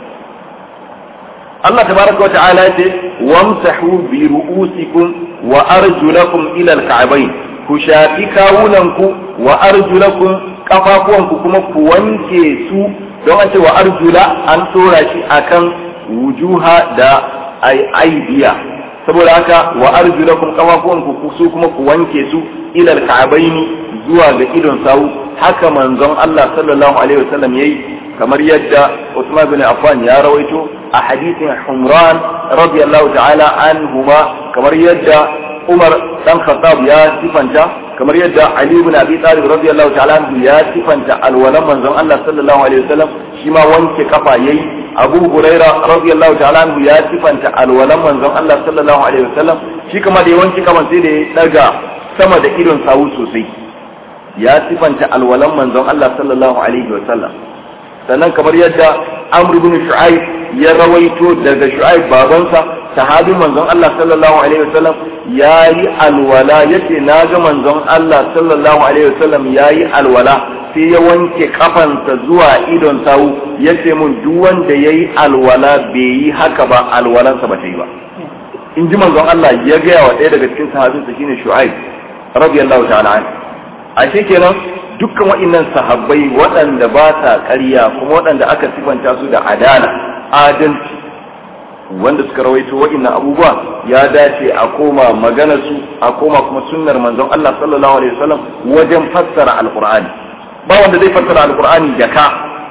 Allah tabaraka wa ta'ala ya ce wamsahu bi ru'usikum wa arjulakum ila al-ka'bayn ku shafi kawunanku wa arjulakum kafafuwanku kuma ku wanke su don an ce wa arjula an tsora shi akan wujuha da aidiya saboda haka wa arjulakum kafafuwanku su kuma ku wanke su ila al-ka'bayn zuwa ga idon sawu haka manzon Allah sallallahu alaihi wasallam yayi kamar yadda Usman bin Affan ya rawaito a hadisin Humran radiyallahu ta'ala anhuma kamar yadda Umar dan Khattab ya sifanta kamar yadda Ali ibn Abi Talib radiyallahu ta'ala anhu ya sifanta alwalan manzon Allah sallallahu alaihi wasallam shi ma wanke kafa yayi Abu Huraira radiyallahu ta'ala anhu ya sifanta alwalan manzon Allah sallallahu alaihi wasallam shi kuma da ya wanke kaman sai da ya daga sama da idon sawu sosai ya sifanta alwalan manzon Allah sallallahu alaihi wasallam sannan kamar yadda Amr ibn Shu'aib ya rawaito daga Shu'aib babansa sahabin manzon Allah sallallahu alaihi wasallam yayi alwala yace naga manzon Allah sallallahu alaihi wasallam yayi alwala sai ya wanke kafansa zuwa idon sawu yace mun duk wanda yayi alwala bai yi haka ba alwalansa ba ta yi ba in ji manzon Allah ya gaya wa ɗaya daga cikin sahabinsa shine Shu'aib radiyallahu ta'ala anhu ashe kenan dukkan waɗannan sahabbai waɗanda ba sa ƙarya kuma waɗanda aka sifanta su da adala adalci wanda suka rawaito waɗannan abubuwa ya dace a koma magana su a koma kuma sunnar manzon Allah sallallahu alaihi wasallam wajen fassara alqur'ani ba wanda zai fassara alqur'ani da ka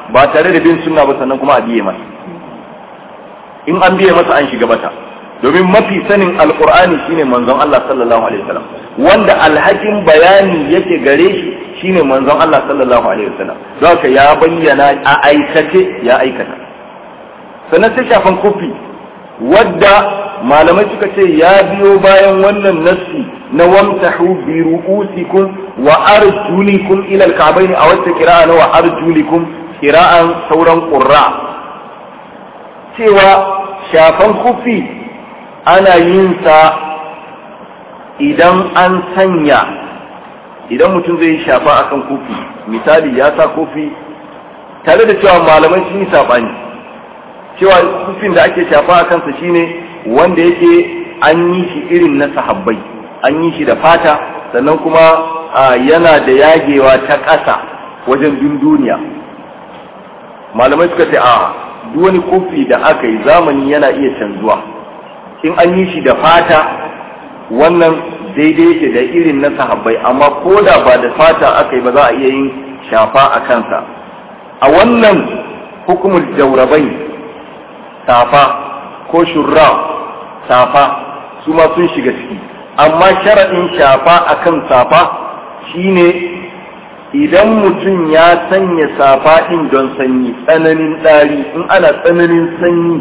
ba tare da bin sunna ba sannan kuma a biye masa in an biye masa an shiga bata domin mafi sanin alqur'ani shine manzon Allah sallallahu alaihi wasallam wanda alhakin bayani yake gare shi shine manzon Allah sallallahu alaihi wasallam don haka ya bayyana a aikace ya aikata sannan sai shafan kofi wadda malamai suka ce ya biyo bayan wannan nassi na wamtahu bi ru'usikum wa arjulikum ila al-ka'bayn a wata qira'a na wa arjulikum qira'an sauran qurra cewa shafan kufi ana yin sa idan an sanya idan mutum zai shafa akan kofi misali ya sa kofi tare da cewa malamai sun yi sabani cewa kufin da ake shafa a kansa shine wanda yake an yi shi irin na sahabbai an yi shi da fata sannan kuma yana da yagewa ta ƙasa wajen dunduniya malamai suka ce a duk wani kofi da aka yi zamani yana iya canzuwa in an yi shi da fata wannan daidai yake da irin na sahabbai amma ko da ba da fata aka yi ba za a iya yin shafa a kansa a wannan hukumul jaurabai safa ko shurra safa su ma sun shiga ciki amma sharaɗin shafa akan safa shine idan mutum ya sanya safa ɗin don sanyi tsananin ɗari in ana tsananin sanyi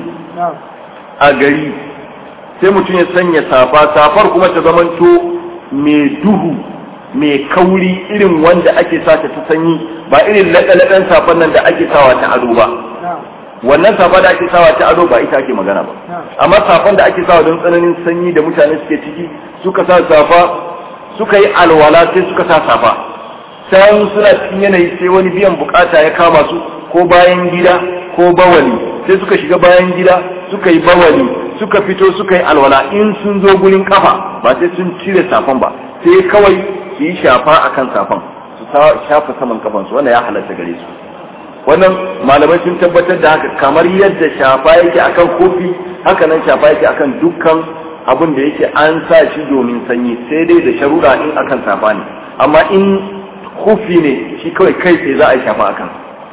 a gari sai mutum ya sanya safa safar kuma ta zamanto mai duhu mai kauri irin wanda ake sata ta sanyi ba irin laɗe-laɗen safan nan da ake sawa ta ado ba wannan safa da ake sawa ta ado ba ita ake magana ba amma safan da ake sawa don tsananin sanyi da mutane suke ciki suka sa safa suka yi alwala sai suka sa safa sai suna cikin yanayi sai wani biyan bukata ya kama su ko bayan gida ko bawali sai suka shiga bayan gida suka yi bawali suka fito suka yi alwala in sun zo gurin kafa ba sai sun cire safan ba sai kawai su yi shafa akan safan su shafa saman kafansu wannan ya halatta gare su wannan malamai sun tabbatar da haka kamar yadda shafa yake akan kofi haka nan shafa yake akan dukkan abin da yake an sa shi domin sanyi sai dai da sharuɗa in akan safa ne amma in kofi ne shi kawai kai sai za a yi shafa akan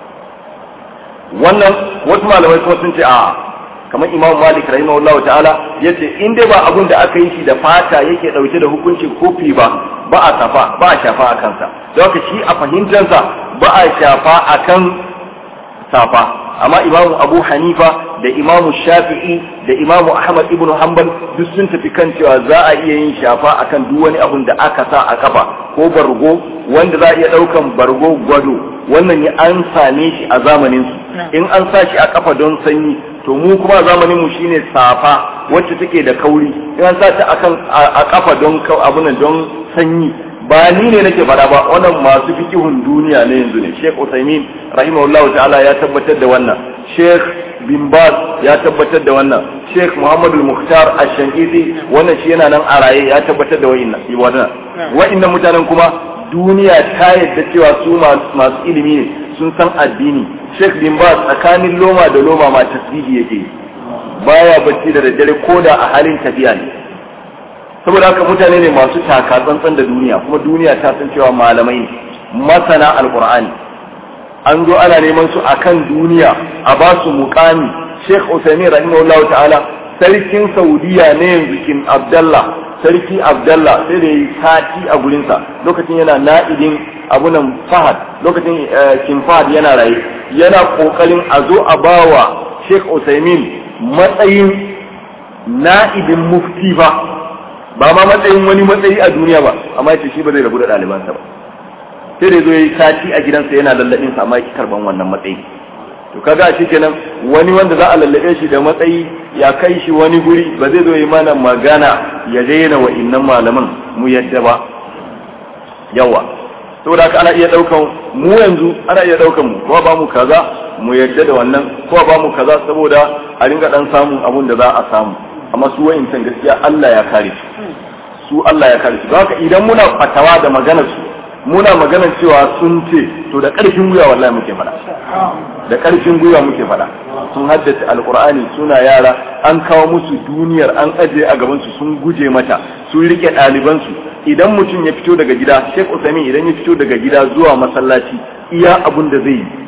wannan wasu malamai kuma sun ce a kamar imam malik rahimahullahu ta'ala yace in dai ba abun da aka yi shi da fata yake dauke da hukuncin kofi ba ba a safa ba a shafa a kansa don haka shi a fahimtarsa ba a shafa akan safa amma imamu abu hanifa da imamu shafi'i da imamu ahmad ibn hanbal duk sun tafi kan cewa za a iya yin shafa akan duk wani abun da aka sa a kafa ko bargo wanda za a iya daukan bargo gwado wannan ne an same shi a zamanin su in an sa shi a kafa don sanyi to mu kuma zamanin mu shine safa wacce take da kauri in an sa ta akan a kafa don abunan don sanyi ba ni ne nake fada ba wannan masu fikihun duniya ne yanzu ne Sheikh Uthaymeen rahimahullahu ta'ala ya tabbatar da wannan Sheikh bin Baz ya tabbatar da wannan Sheikh Muhammad al-Mukhtar ash-Shankiti wannan shi yana nan a raye ya tabbatar da wa'innan wannan wa'innan mutanen kuma duniya ta yadda cewa su masu ilimi ne sun san addini Sheikh bin Baz tsakanin loma da loma ma tasbihi yake baya bacci da daddare koda a halin tafiya ne saboda haka mutane ne masu taka tsantsan da duniya kuma duniya ta san cewa malamai ne masana alqur'ani an zo ana neman su akan duniya a ba su muqami Sheikh Uthaymeen rahimahullahu ta'ala sarkin Saudiya ne yanzu kin Abdullah sarki Abdullah sai da yi sati a gurinsa lokacin yana na'idin abunan Fahad lokacin kin Fahad yana raye yana kokarin a zo a bawa Sheikh Uthaymeen matsayin na'ibin mufti ba ba ma matsayin wani matsayi a duniya ba amma yace shi ba zai rabu da ɗalibansa ba sai da zo yi sati a gidansa yana lallabin sa amma yake karban wannan matsayi to kaga shi kenan wani wanda za a lallabe shi da matsayi ya kai shi wani guri ba zai zo yi mana magana ya daina wa innan malaman mu yadda ba yawa saboda haka ana iya daukan mu yanzu ana iya daukan mu ko ba mu kaza mu yadda da wannan ko ba mu kaza saboda a ringa dan samun abun da za a samu amma su wa'incan gaskiya Allah ya kare su su Allah ya kare su don haka idan muna fatawa da maganar su muna maganar cewa sun ce to da ƙarfin gwiwa wallahi muke faɗa da ƙarfin gwiwa muke faɗa sun haddace alkur'ani suna yara an kawo musu duniyar an ajiye a gaban su sun guje mata sun rike ɗaliban su idan mutum ya fito daga gida Sheikh Usaimin idan ya fito daga gida zuwa masallaci iya abun da zai yi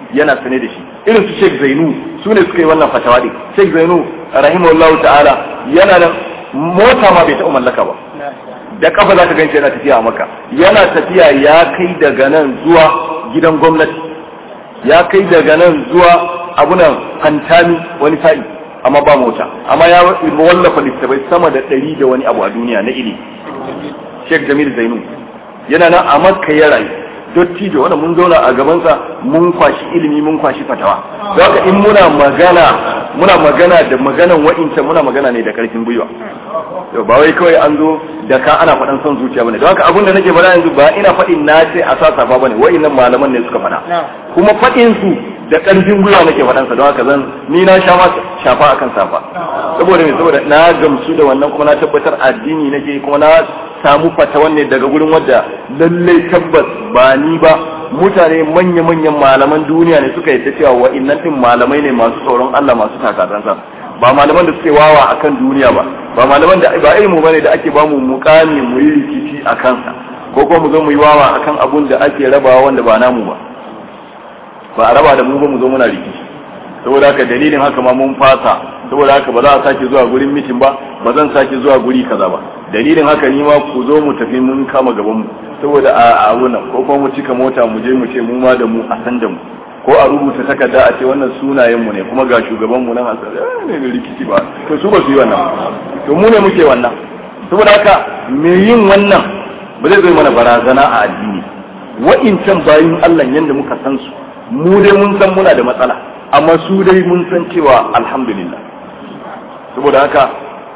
yana sane da shi irin su Sheikh Zainu su ne suka yi wannan fatawa din Sheikh Zainu rahimahullahu ta'ala yana da mota ma bai taɓa mallaka ba da kafa za ka ganci yana tafiya a maka yana tafiya ya kai daga nan zuwa gidan gwamnati ya kai daga nan zuwa abunan hantami wani sa'i amma ba mota amma ya wallafa littattafai sama da ɗari da wani abu a duniya na ilimi Sheikh Jamil Zainu yana nan a makka ya rayu dottijo wanda mun zauna a gabansa mun kwashi ilimi mun kwashi fatawa don haka in muna magana muna magana da maganan wa'inta muna magana ne da karfin gwiwa to ba wai kawai an zo da ka ana faɗan son zuciya bane don haka abin da nake faɗa yanzu ba ina faɗin na ce a sa safa bane wa'innan malaman ne suka faɗa kuma faɗin su da ƙarfin gwiwa nake faɗan sa don haka zan ni na sha ma shafa akan safa saboda me saboda na gamsu da wannan kuma na tabbatar addini nake kuma na samu fatawan ne daga gurin wadda lallai tabbas ba ni ba mutane manya-manyan malaman duniya ne suka yadda cewa wa'innan din malamai ne masu tsoron Allah masu takatansa ba malaman da suke wawa akan duniya ba ba malaman da ba ilmu bane da ake bamu mukami mu yi rikici a kansa ko kuma mu zo mu yi wawa akan abun da ake rabawa wanda ba namu ba ba a raba da mu ba mu zo muna rikici saboda haka dalilin haka ma mun fasa saboda haka ba za a sake zuwa gurin mitin ba ba zan sake zuwa guri kaza ba dalilin haka ni ma ku zo mu tafi mun kama gaban mu saboda a abu nan ko kuma mu cika mota mu je mu ce mu ma da mu a san da mu ko a rubuta takarda a ce wannan sunayen mu ne kuma ga shugaban mu nan a san ne ne rikici ba to su ba su yi wannan to mu ne muke wannan saboda haka me yin wannan ba zai zo mana barazana a addini wa'incan bayin Allah yanda muka san su mu dai mun san muna da matsala amma su dai mun san cewa alhamdulillah saboda haka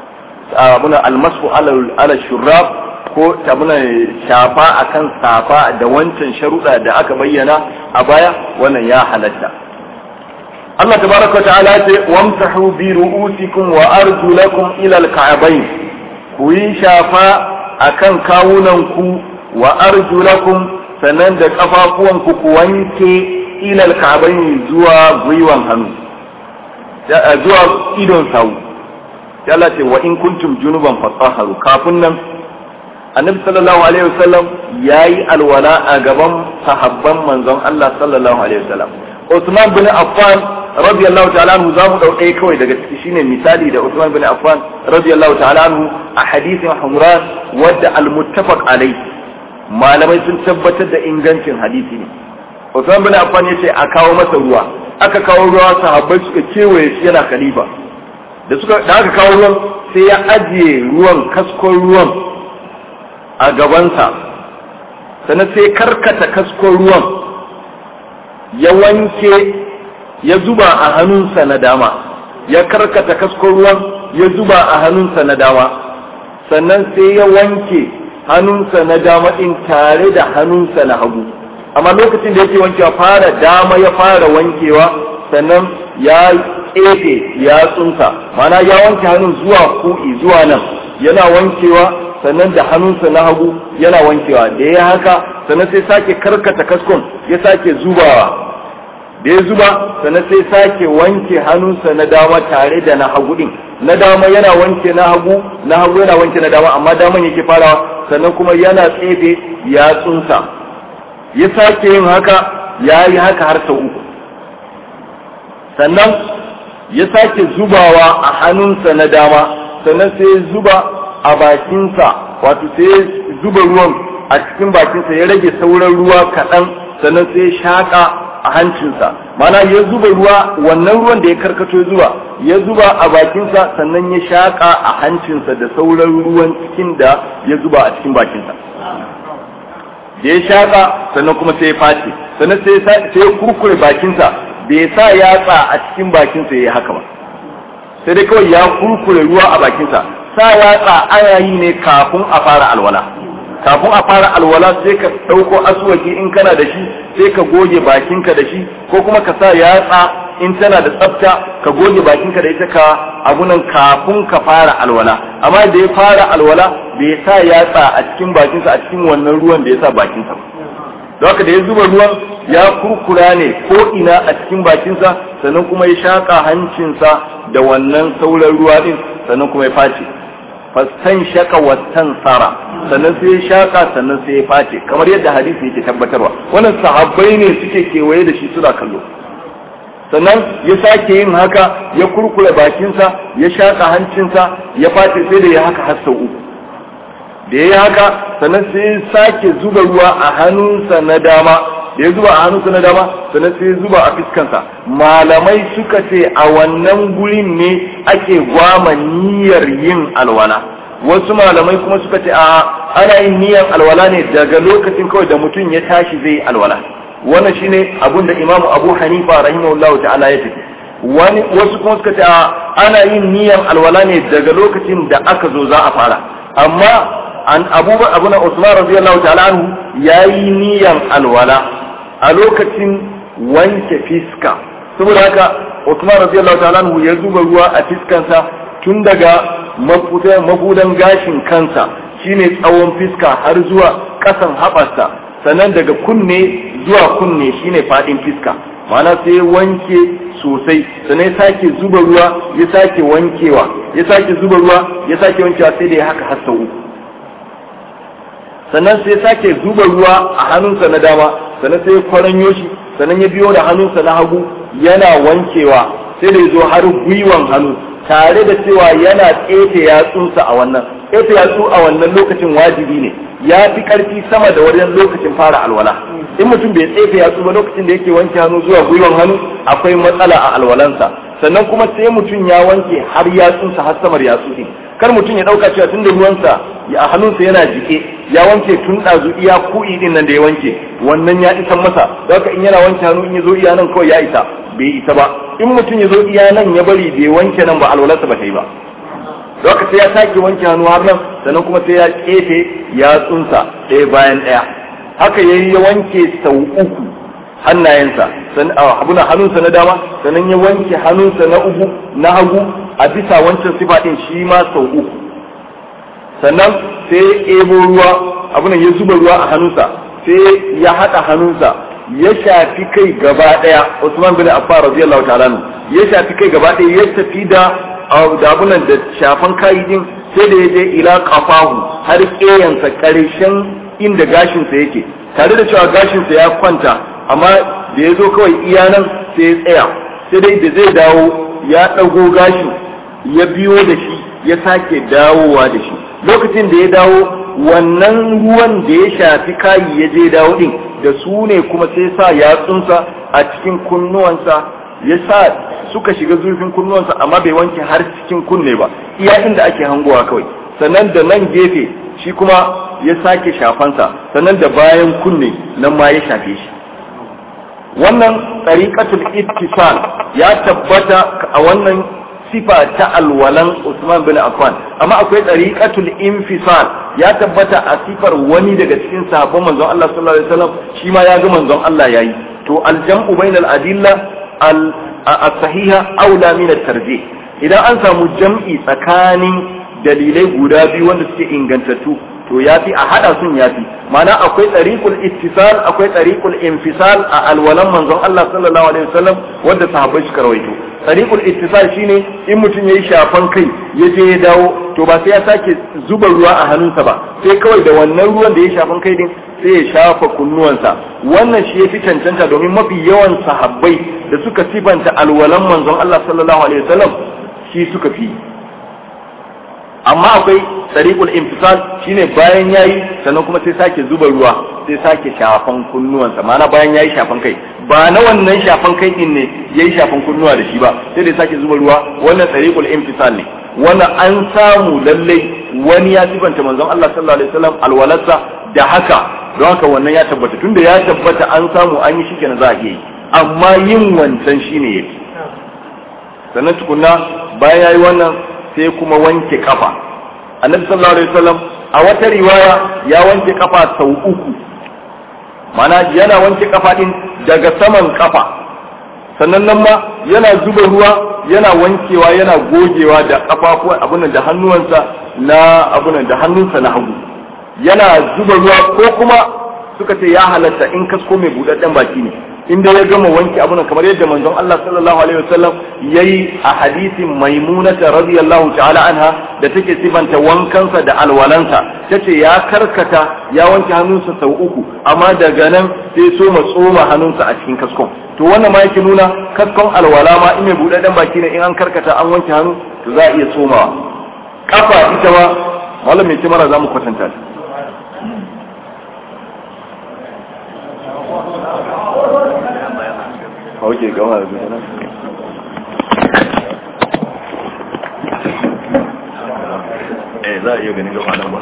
muna almasu ala shurab ko ta muna shafa akan safa da wancan sharuɗa da aka bayyana a baya wannan ya halatta Allah tabaraka wa ta'ala ce wamsahu bi ru'usikum wa arjulakum ila al-ka'bayn ku yi shafa akan kawunan ku wa arjulakum sannan da kafafuwan ku ku wanke ila al-ka'bayn zuwa gwiwan hannu zuwa idon sawu ya Allah ce wa in kuntum junuban fatahharu kafin nan annabi sallallahu alaihi wasallam yayi alwala a gaban sahabban manzon Allah sallallahu alaihi wasallam Usman bin Affan radiyallahu ta'ala anhu zamu dauke kawai daga ciki shine misali da Usman bin Affan radiyallahu ta'ala anhu a hadisin Humran wadda al-muttafaq alai malamai sun tabbatar da ingancin hadisi ne Usman bin Affan yace a kawo masa ruwa aka kawo ruwa sahabbai suka kewaye shi yana khalifa da suka da aka kawo ruwan sai ya ajiye ruwan kaskon ruwan a gabansa sannan sai karkata kaskon ruwan ya wanke ya zuba a hannunsa na dama ya karkata kaskon ruwan ya zuba a hannunsa na dama sannan sai ya wanke hannunsa na dama din tare da hannunsa na hagu amma lokacin da yake wankewa fara dama ya fara wankewa sannan ya tsefe yatsunsa mana ya wanke hannun zuwa ku'i zuwa nan yana wankewa sannan da hannunsa na hagu yana wankewa da ya haka sannan sai sake karkata kaskon ya sake zubawa da ya zuba sannan sai sake wanke hannunsa na dama tare da na hagu din na dama yana wanke na hagu na hagu yana wanke na dama amma daman yake farawa sannan kuma yana tsefe yatsunsa ya sake yin haka ya yi haka har sau uku sannan ya sake zubawa a hannunsa na dama sannan sai ya zuba a bakinsa wato sai ya zuba ruwan a cikin bakinsa ya rage sauran ruwa kaɗan sannan sai ya shaƙa a hancinsa mana ya zuba ruwa wannan ruwan da ya karkato ya zuba ya zuba a bakinsa sannan ya shaƙa a hancinsa da sauran ruwan cikin da ya zuba a cikin bakinsa da ya shaƙa sannan kuma sai ya face sannan sai ya kurkure bakinsa bai sa yatsa a cikin bakinsa ya yi haka ba sai dai kawai ya kurkure ruwa a bakinsa sa yatsa ana yi ne kafin a fara alwala kafin a fara alwala sai ka ɗauko aswaki in kana da shi sai ka goge bakinka da shi ko kuma ka sa yatsa in tana da tsafta ka goge bakinka da ita ka abunan kafin ka fara alwala amma da ya fara alwala bai sa yatsa a cikin bakinsa a cikin wannan ruwan da ya sa bakinsa ba don haka da ya zuba ruwan ya kurkura ne ko ina a cikin bakinsa sannan kuma ya shaƙa hancinsa da wannan sauran ruwa din sannan kuma ya face fastan shaka wattan tsara sannan sai ya shaƙa sannan sai ya face kamar yadda hadisi yake tabbatarwa wannan sahabbai ne suke kewaye da shi suna kallo sannan ya sake yin haka ya kurkure bakinsa ya shaƙa hancinsa ya fata sai da ya haka har sau uku da ya yi haka sannan sai ya sake zuba ruwa a hannunsa na dama da ya zuba a hannunsa na dama sannan sai ya zuba a fiskansa malamai suka ce a wannan gurin ne ake gwama niyyar yin alwala wasu malamai kuma suka ce a ana yin niyyar alwala ne daga lokacin kawai da mutum ya tashi zai alwala wannan shine abin da imamu abu hanifa rahimahullahu ta'ala ya tafi wani wasu kuma suka ce ana yin niyyar alwala ne daga lokacin da aka zo za a fara amma an abu abu na usman radiyallahu ta'ala anhu yayi niyyar alwala a lokacin wanke fiska saboda haka usman radiyallahu ta'ala anhu ya zuba ruwa a fiskansa tun daga mafudan gashin kansa shine tsawon fiska har zuwa kasan haɓarsa sannan daga kunne zuwa kunne shine fadin fiska ma'ana sai wanke sosai sannan ya sake zuba ruwa ya sake wankewa ya sake zuba ruwa ya sake wankewa sai da ya haka har sau uku sannan sai ya sake zuba ruwa a hannunsa na dama sannan sai ya kwaranyo shi sannan ya biyo da hannunsa na hagu yana wankewa sai da ya zo har gwiwan hannu tare da cewa yana tsefe yatsunsa a wannan tsefe yatsu a wannan lokacin wajibi ne ya fi karfi sama da wajen lokacin fara alwala in mutum bai tsefe yatsu ba lokacin da yake wanke hannu zuwa gwiwan hannu akwai matsala a alwalansa sannan kuma sai mutum ya wanke har yatsunsa har samar yatsu din kar mutum ya dauka cewa tunda ruwansa a hannunsa yana jike ya wanke tun ɗazu iya ku'i din nan da ya wanke wannan ya isan masa da haka in yana wanke hannu in ya zo iya nan kawai ya isa bai isa ba in mutum ya zo iya nan ya bari bai wanke nan ba alwalarsa ba ta yi ba haka sai ya sake wanke hannu har nan sannan kuma sai ya kefe yatsunsa ɗaya bayan ɗaya haka yayi ya wanke sau uku hannayensa abuna hannunsa na dama sannan ya wanke hannunsa na uku na hagu a bisa wancan sifa ɗin shi ma sau uku sannan sai ya ebo ruwa abunan ya zuba ruwa a hannunsa sai ya haɗa hannunsa ya shafi kai gaba ɗaya Usman bin Affan radiyallahu ta'ala ya shafi kai gaba ɗaya ya tafi da da abunan da shafan kayi din sai da ya je ila kafahu har ƙeyansa ƙarshen inda gashinsa yake tare da cewa gashinsa ya kwanta amma da ya zo kawai iya nan sai ya tsaya sai dai da zai dawo ya ɗago gashin ya biyo da shi ya sake dawowa da shi lokacin da ya dawo wannan ruwan da ya shafi kayi ya je dawo din da su ne kuma sai sa yatsunsa a cikin kunnuwansa ya sa suka shiga zurfin kunnuwansa amma bai wanke har cikin kunne ba iya inda ake hangowa kawai sannan da nan gefe shi kuma ya sake shafansa sannan da bayan kunne nan ma ya shafe shi wannan tsariƙatul ittisal ya tabbata a wannan sifa ta alwalan Usman bin Affan amma akwai tsariƙatul infisal ya tabbata a sifar wani daga cikin sahabban manzon Allah sallallahu alaihi wasallam shi ma ya ga manzon Allah yayi to aljam'u bainal adilla al-sahiha aula min at-tarjih idan an samu jam'i tsakanin dalilai guda biyu wanda suke ingantattu to yafi a hada sun yafi ma'ana akwai tsariqul ittisal akwai tsariqul infisal a alwalan manzon Allah sallallahu alaihi wasallam wanda sahabbai suka rawaito tsariqul ittisal shine in mutum yayi shafan kai ya je ya dawo to ba sai ya sake zuba ruwa a hannunsa ba sai kawai da wannan ruwan da ya shafan kai din sai ya shafa kunnuwansa wannan shi yafi cancanta domin mafi yawan sahabbai da suka sifanta alwalan manzon Allah sallallahu alaihi wasallam shi suka fi amma akwai tsariƙul infisal shine bayan yayi sannan kuma sai sake zuba ruwa sai sake shafan kunnuwansa ma'ana bayan yayi shafan kai ba na wannan shafan kai din ne yayi shafan kunnuwa da shi ba sai dai sake zuba ruwa wannan tsariƙul infisal ne wannan an samu lallai wani ya sifanta manzon Allah sallallahu alaihi wasallam alwalarsa da haka don haka wannan ya tabbata tunda ya tabbata an samu an yi shikenan za a iya yi amma yin wancan shine yake sannan tukunna bayan yayi wannan sai kuma wanke kafa annabi sallallahu alaihi wasallam a wata riwaya ya wanke kafa sau uku mana yana wanke kafa din daga saman kafa sannan nan ma yana zuba ruwa yana wankewa yana gogewa da kafafuwan abunan da hannuwansa na abunan da hannunsa na hagu yana zuba ruwa ko kuma suka ce ya halatta in kasko mai budadden baki ne inda ya gama wanke abun kamar yadda manzon Allah sallallahu alaihi wasallam yayi a hadisin maimunata radiyallahu ta'ala anha da take sifanta wankansa da alwalansa tace ya karkata ya wanke hannunsa sau uku amma daga nan sai so ma tsoma hannunsa a cikin kaskon to wannan ma yake nuna kaskon alwala ma in mai buɗaɗɗen baki ne in an karkata an wanke hannu to za a iya tsomawa kafa ita ma malam mai kimara za mu kwatanta ta Oke, gama da zuwa Eh, za a iya ganin gama nan ba.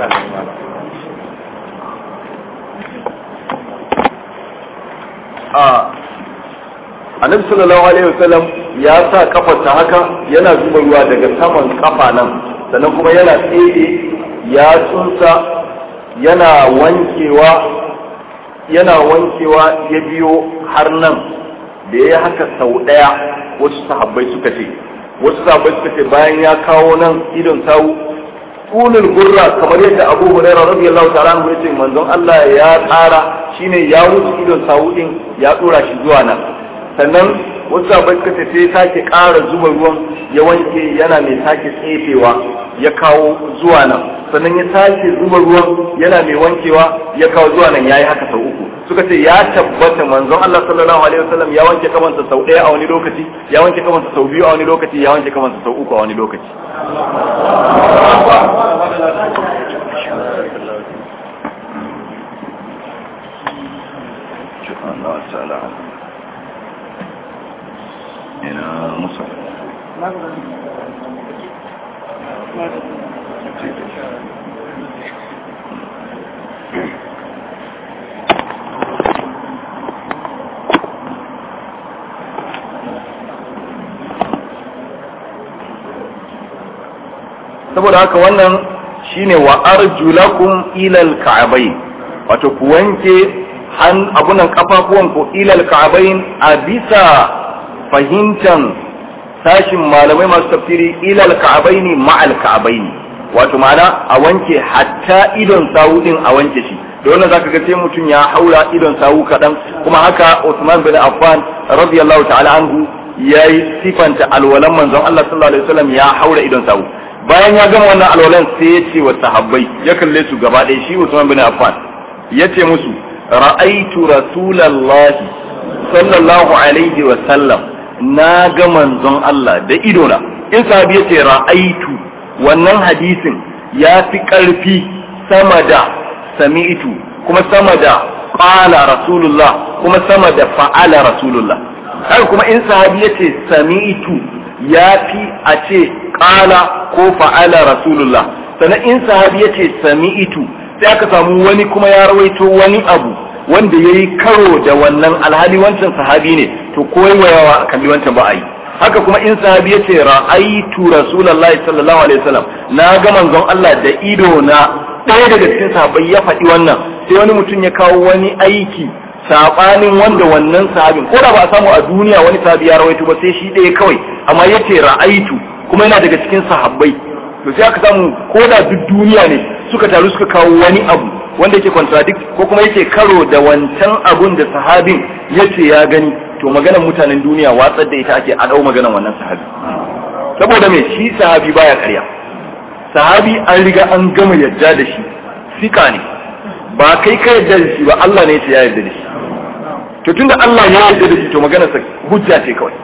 A Annabi sallallahu alaihi wasallam ya sa kafarta haka yana zuba ruwa daga saman kafa nan sannan kuma yana tsere ya tsunsa yana wankewa yana wankewa ya biyo har nan da ya haka sau ɗaya wasu sahabbai suka ce wasu sahabbai suka ce bayan ya kawo nan idon sawu tulul gurra kamar yadda abu hurairah radiyallahu ta'ala anhu yace manzon Allah ya tsara shine ya wuce idon sawu din ya dora shi zuwa nan sannan wasu sahabbai suka ce sai sake ƙara zuba ruwan ya wanke yana mai sake tsefewa ya kawo zuwa nan sannan ya sake zuba ruwan yana mai wankewa ya kawo zuwa nan yayi haka sau uku suka ce ya tabbata manzon Allah sallallahu alaihi wasallam ya wanke kamansa sau ɗaya a wani lokaci ya wanke kamansa sau biyu a wani lokaci ya wanke kamansa sau uku a wani lokaci ina musa saboda haka wannan shine wa arjulakum ilal ka'abai wato ku wanke han abunan kafafuwan ku ilal ka'abain a bisa fahimtan sashin malamai masu tafsiri ilal ka'abaini ma'al ka'abaini wato ma'ana a wanke hatta idon sawu din a wanke shi da wannan zaka ga sai mutum ya haura idon sawu kadan kuma haka Uthman bin Affan radiyallahu ta'ala anhu yayi sifanta alwalan manzon Allah sallallahu alaihi wasallam ya haura idon sawu bayan ya gama wannan alwalan sai ya ce wa sahabbai ya kalle su gaba ɗaya shi Usman bin Affan ya ce musu ra'aitu rasulallahi sallallahu alaihi wa sallam na ga manzon Allah da idona in sahabi ya ce ra'aitu wannan hadisin ya fi ƙarfi sama da sami'tu kuma sama da qala rasulullah kuma sama da fa'ala rasulullah haka kuma in sahabi ya ce sami'tu ya fi a ce ƙala ko fa'ala rasulullah sannan in sahabi ya ce sami'itu sai aka samu wani kuma ya rawaito wani abu wanda ya yi karo da wannan alhali wancan sahabi ne to koyawa a kalli wancan ba a yi haka kuma in sahabi ya ce ra'aitu rasulullahi sallallahu alaihi wasallam na ga manzon Allah da ido na ɗaya daga cikin sahabbai ya faɗi wannan sai wani mutum ya kawo wani aiki sabanin wanda wannan sahabin ko da ba a samu a duniya wani sahabi ya rawaito ba sai shi ɗaya kawai amma ya ce ra'aitu kuma yana daga cikin sahabbai to sai aka samu ko da duk duniya ne suka taru suka kawo wani abu wanda yake contradict ko kuma yake karo da wancan abun da sahabin yace ya gani to maganar mutanen duniya watsar da ita ake a dau maganar wannan sahabi saboda me shi sahabi baya karya sahabi an riga an gama yadda da shi sika ne ba kai ka yadda da shi ba Allah ne ya yarda da shi to tunda Allah ya yarda da shi to maganar sa hujja ce kawai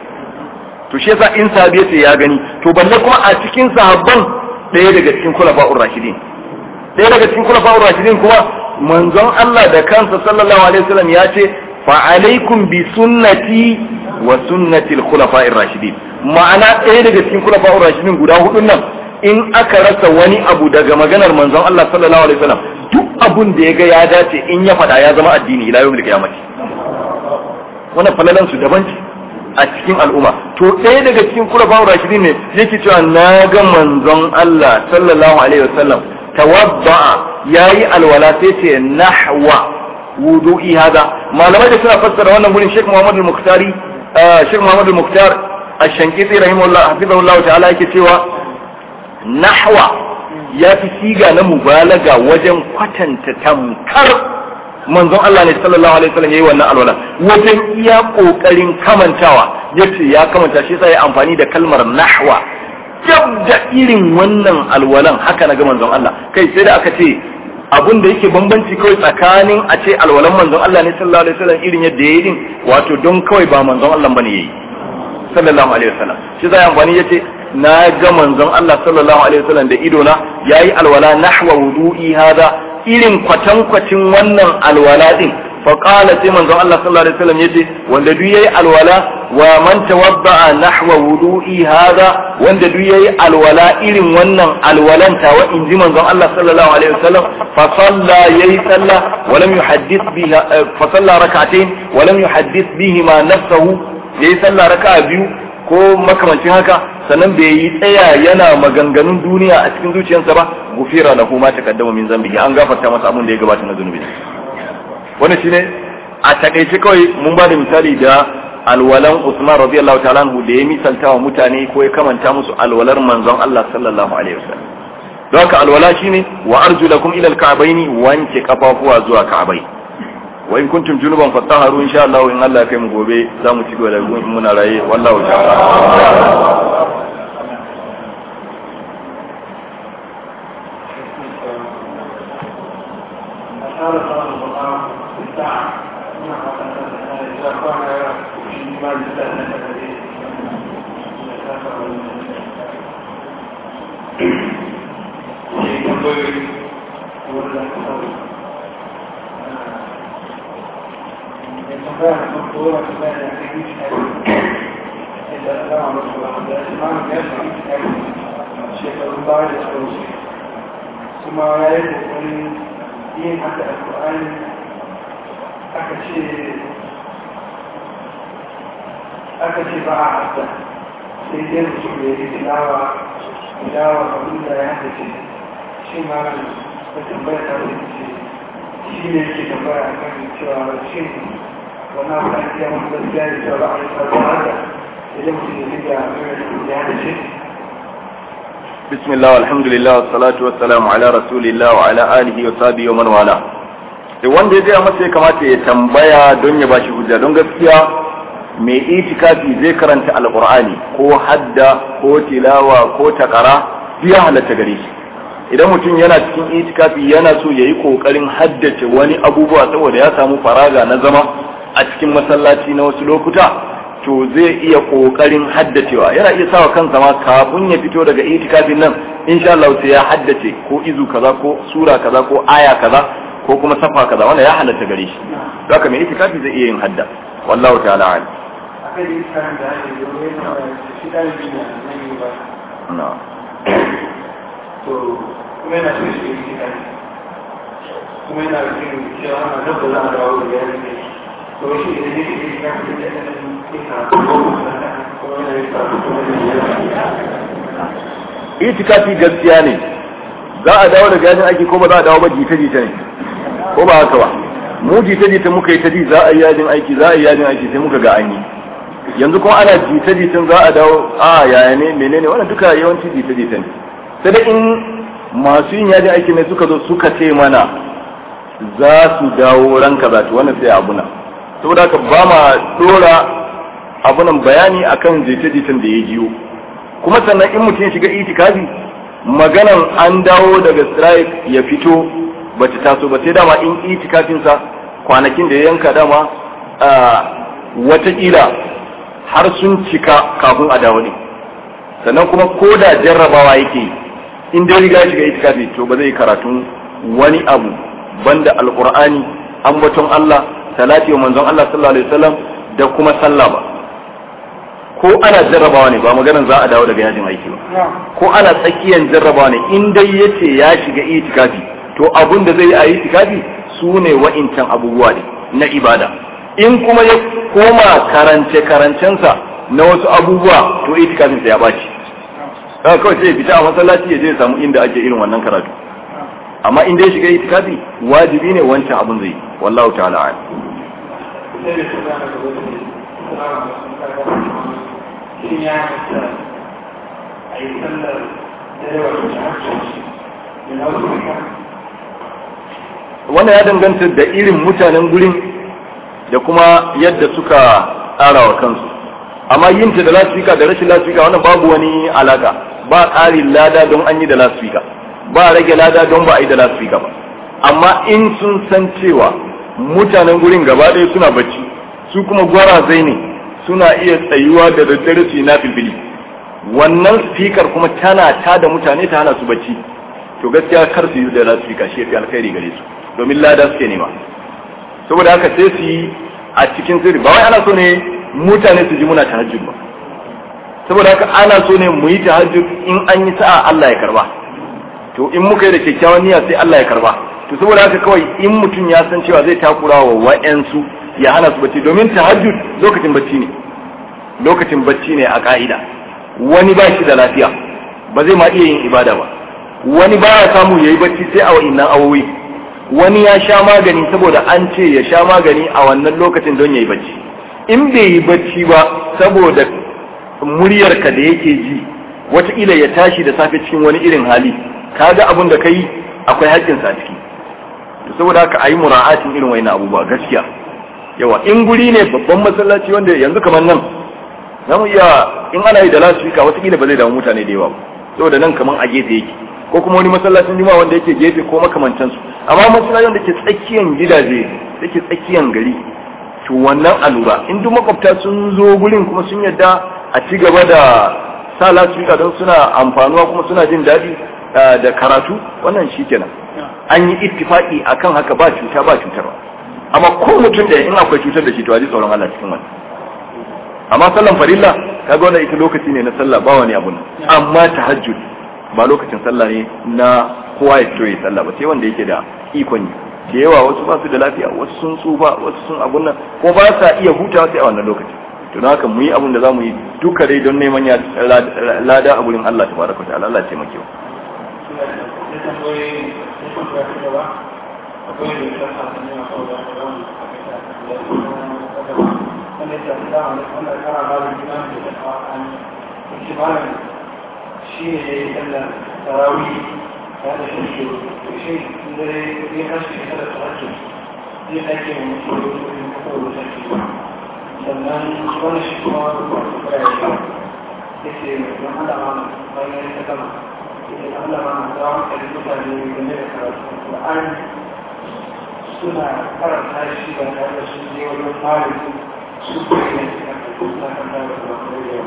to shi yasa in sahabi yace ya gani to balle kuma a cikin sahabban ɗaya daga cikin kulafa'ur rashidin ɗaya daga cikin kulafa'ur rashidin kuma manzon Allah da kansa sallallahu alaihi wasallam ya ce fa alaikum bi sunnati wa sunnati al-khulafa'ir rashidin ma'ana ɗaya daga cikin kulafa'ur rashidin guda hudun nan in aka rasa wani abu daga maganar manzon Allah sallallahu alaihi wasallam duk abun da ya ga ya dace in ya faɗa ya zama addini ila yawmil qiyamati wannan falalan su daban ce a cikin al'umma to ɗaya daga cikin kulafa'ur rashidin ne yake cewa na ga manzon Allah sallallahu alaihi wasallam tawadda'a yayi alwala sai ce nahwa wudu'i hada malamai da suna fassara wannan gurin Sheikh Muhammad al-Muktari Sheikh Muhammad al-Muktar Ash-Shankiti rahimahullah hafizahullah ta'ala yake cewa nahwa ya fi siga na mubalaga wajen kwatanta tamkar manzon Allah ne sallallahu alaihi wasallam yayi wannan alwala wajen iya kokarin kamantawa yace ya kamanta shi sai amfani da kalmar nahwa jab da irin wannan alwalan haka na ga manzon Allah kai sai da aka ce abun da yake bambanci kawai tsakanin a ce alwalan manzon Allah ne sallallahu alaihi wasallam irin yadda yayi din wato don kawai ba manzon Allah bane yayi sallallahu alaihi wasallam shi zai amfani yace na ga manzon Allah sallallahu alaihi wasallam da ido na yayi alwala nahwa wudu'i hada irin kwatankwacin wannan alwala din fa qala sai manzon Allah sallallahu alaihi wasallam yace wanda duk yayi alwala wa man tawadda'a nahwa wudu'i hada wanda duk yayi alwala irin wannan alwalan tawa inji manzon Allah sallallahu alaihi wasallam fa salla yayi salla wa lam yuhaddith biha fa salla rak'atayn wa lam yuhaddith bihima nafsuhu yayi salla raka'a biyu ko makamancin haka sannan bai yi tsaya yana maganganun duniya a cikin zuciyarsa ba gufira lahu ma taqaddama min zambihi an gafarta masa abin da ya gabata na zunubi wannan shine a takaice kawai mun ba da misali da alwalan Usman radiyallahu ta'ala anhu da ya misalta wa mutane ko ya kamanta musu alwalar manzon Allah sallallahu alaihi wasallam don haka alwala shine wa arjulakum ila alka'baini wanke kafafuwa zuwa ka'bai wa in kuntum junuban fatahharu insha Allah in Allah ya kai mu gobe za mu ci gaba da muna raye wallahu ta'ala kuma ya yi kokarin yin haka a ƙwa'ani aka ce aka ce ba a hasa sai dai mutum da ya yi tilawa tilawa abin da ya haka ce shi ma ta tambaya ta wani ce shi ne ke tambaya a kan cewa shi wani abu da ya mutu gaskiya da cewa ba a yi sabon haka idan mutum ya riga mai ya haka ce بسم الله والحمد لله والصلاة والسلام على رسول الله وعلى آله وصحبه ومن والاه sai wanda ya gaya masa ya kamata ya tambaya don ya bashi hujja don gaskiya mai itikafi zai karanta alqur'ani ko hadda ko tilawa ko takara ya halatta gare shi idan mutum yana cikin itikafi yana so ya yi kokarin haddace wani abubuwa saboda ya samu faraga na zama a cikin masallaci na wasu lokuta to zai iya kokarin haddacewa yana iya sawa kansa ma kafin ya fito daga itikafin nan insha Allah sai ya haddace ko izu kaza ko sura kaza ko aya kaza ko kuma safa kaza wannan ya halatta gare shi haka mai itikafi zai iya yin hadda wallahu ta'ala alim akai yi karan da ake yi wani shi ɗalibi na nan yi ba na to kuma yana so shi yi kare kuma yana da yin cewa ana dabba za a dawo da yari ne to shi idan yake yi kare da ya ɗan yi karatu ko kuma yana yi karatu kuma yana yi itikafi gaskiya ne za a dawo daga yajin aiki ko ba za a dawo ba jita jita ne ko ba haka ba mu jita jita muka yi ta ji za a yi yajin aiki za a yi yajin aiki sai muka ga an yi yanzu kuma ana jita jitan za a dawo a yaya ne menene wannan duka yawanci jita jita ne sai da in masu yin yajin aiki ne suka zo suka ce mana za su dawo ran kaza to wannan sai abuna saboda haka ba ma dora abunan bayani akan jita jitan da ya jiyo kuma sannan in mutum ya shiga itikafi maganan an dawo daga strike ya fito ba ta taso ba sai dama in itikafinsa kwanakin da ya yanka dama watakila har sun cika kafin a dawo ne sannan kuma ko da jarrabawa yake in dai riga shiga itikafi to ba zai karatun wani abu banda alqur'ani ambaton Allah salati wa manzon Allah sallallahu alaihi wasallam da kuma sallah ba ko ana jarrabawa ne ba maganar za a dawo daga yajin aiki ba ko ana tsakiyan jarrabawa ne in dai yace ya shiga itikafi to abun da zai yi a itikafi su ne wa'incan abubuwa ne na ibada in kuma ya koma karance karancensa na wasu abubuwa to itikafin sa ya baci kaga kawai sai ya fita a masallaci ya je ya samu inda ake irin wannan karatu amma in dai shiga itikafi wajibi ne wancan abun zai yi wallahu ta'ala a'lam sai da su gane da wani shin ya hasa a yi sallar da yawa da hajji da na wasu wannan ya danganta da irin mutanen gurin da kuma yadda suka tsara wa kansu amma yin ta da lasfika da rashin lasfika wannan babu wani alaka ba ƙarin lada don an yi da lasfika ba rage lada don ba a yi da lasfika ba amma in sun san cewa mutanen gurin gaba ɗaya suna bacci su kuma gwarazai ne suna iya tsayuwa da daddare su yi na filfili wannan fikar kuma tana ta da mutane ta hana su bacci to gaskiya kar su yi da lasfika shi fi alkhairi gare su domin lada suke nema saboda haka sai su yi a cikin sirri ba wai ana so ne mutane su ji muna tahajjud ba saboda haka ana so ne mu yi tahajjud in an yi sa'a Allah ya karba to in muka yi da kyakkyawan niyya sai Allah ya karba to saboda haka kawai in mutum ya san cewa zai takura wa wa'yansu ya hana su bacci domin tahajjud lokacin bacci ne lokacin bacci ne a ka'ida wani ba shi da lafiya ba zai ma iya yin ibada ba wani ba ya samu ya yi bacci sai a wa'innan awowi wani ya sha magani saboda an ce ya sha magani a wannan lokacin don ya yi bacci in bai yi bacci ba saboda muryarka da yake ji wataƙila ya tashi da safe cikin wani irin hali kaga abin da ka yi akwai haƙƙinsa a ciki saboda haka a yi mura'atin irin wani abubuwa gaskiya yawa in guri ne babban masallaci wanda yanzu kamar nan za mu iya in ana yi da lasfika watakila ba zai damu mutane da yawa ba saboda nan kamar a gefe yake ko kuma wani masallacin juma wanda yake gefe ko makamantansu amma masallacin da ke tsakiyan gidaje da ke tsakiyan gari to wannan alura in duk makwabta sun zo gurin kuma sun yadda a ci gaba da sa lasfika don suna amfanuwa kuma suna jin daɗi da karatu wannan shi kenan an yi ittifaki akan haka ba cuta ba cutarwa amma ko mutum da in akwai cutar da shi to a ji tsoron Allah cikin wani amma sallan farilla kaga wannan ita lokaci ne na sallah ba wani abu amma tahajjud ba lokacin sallah ne na kowa ya fito ya sallah ba sai wanda yake da ikon yi da yawa wasu ba su da lafiya wasu sun tsufa wasu sun abun nan ko ba sa iya hutawa sai a wannan lokaci to don haka mu yi abun da za mu yi duka dai don neman ya lada a gurin Allah tabaraka wa ta'ala Allah ya taimake mu shi ne ya yi sallar tarawi ya da shi shi dare ya haske da tsarki zai ake mutu da wani kowane sarki sannan wani shi kuma wasu kura ya sha ya ce don alama bayan ya ta gama ya alama na da hankali mutane game da karatu Qur'ani suna karanta shi ba tare da sun je wajen malami su kuma ne suna kanta da Qur'ani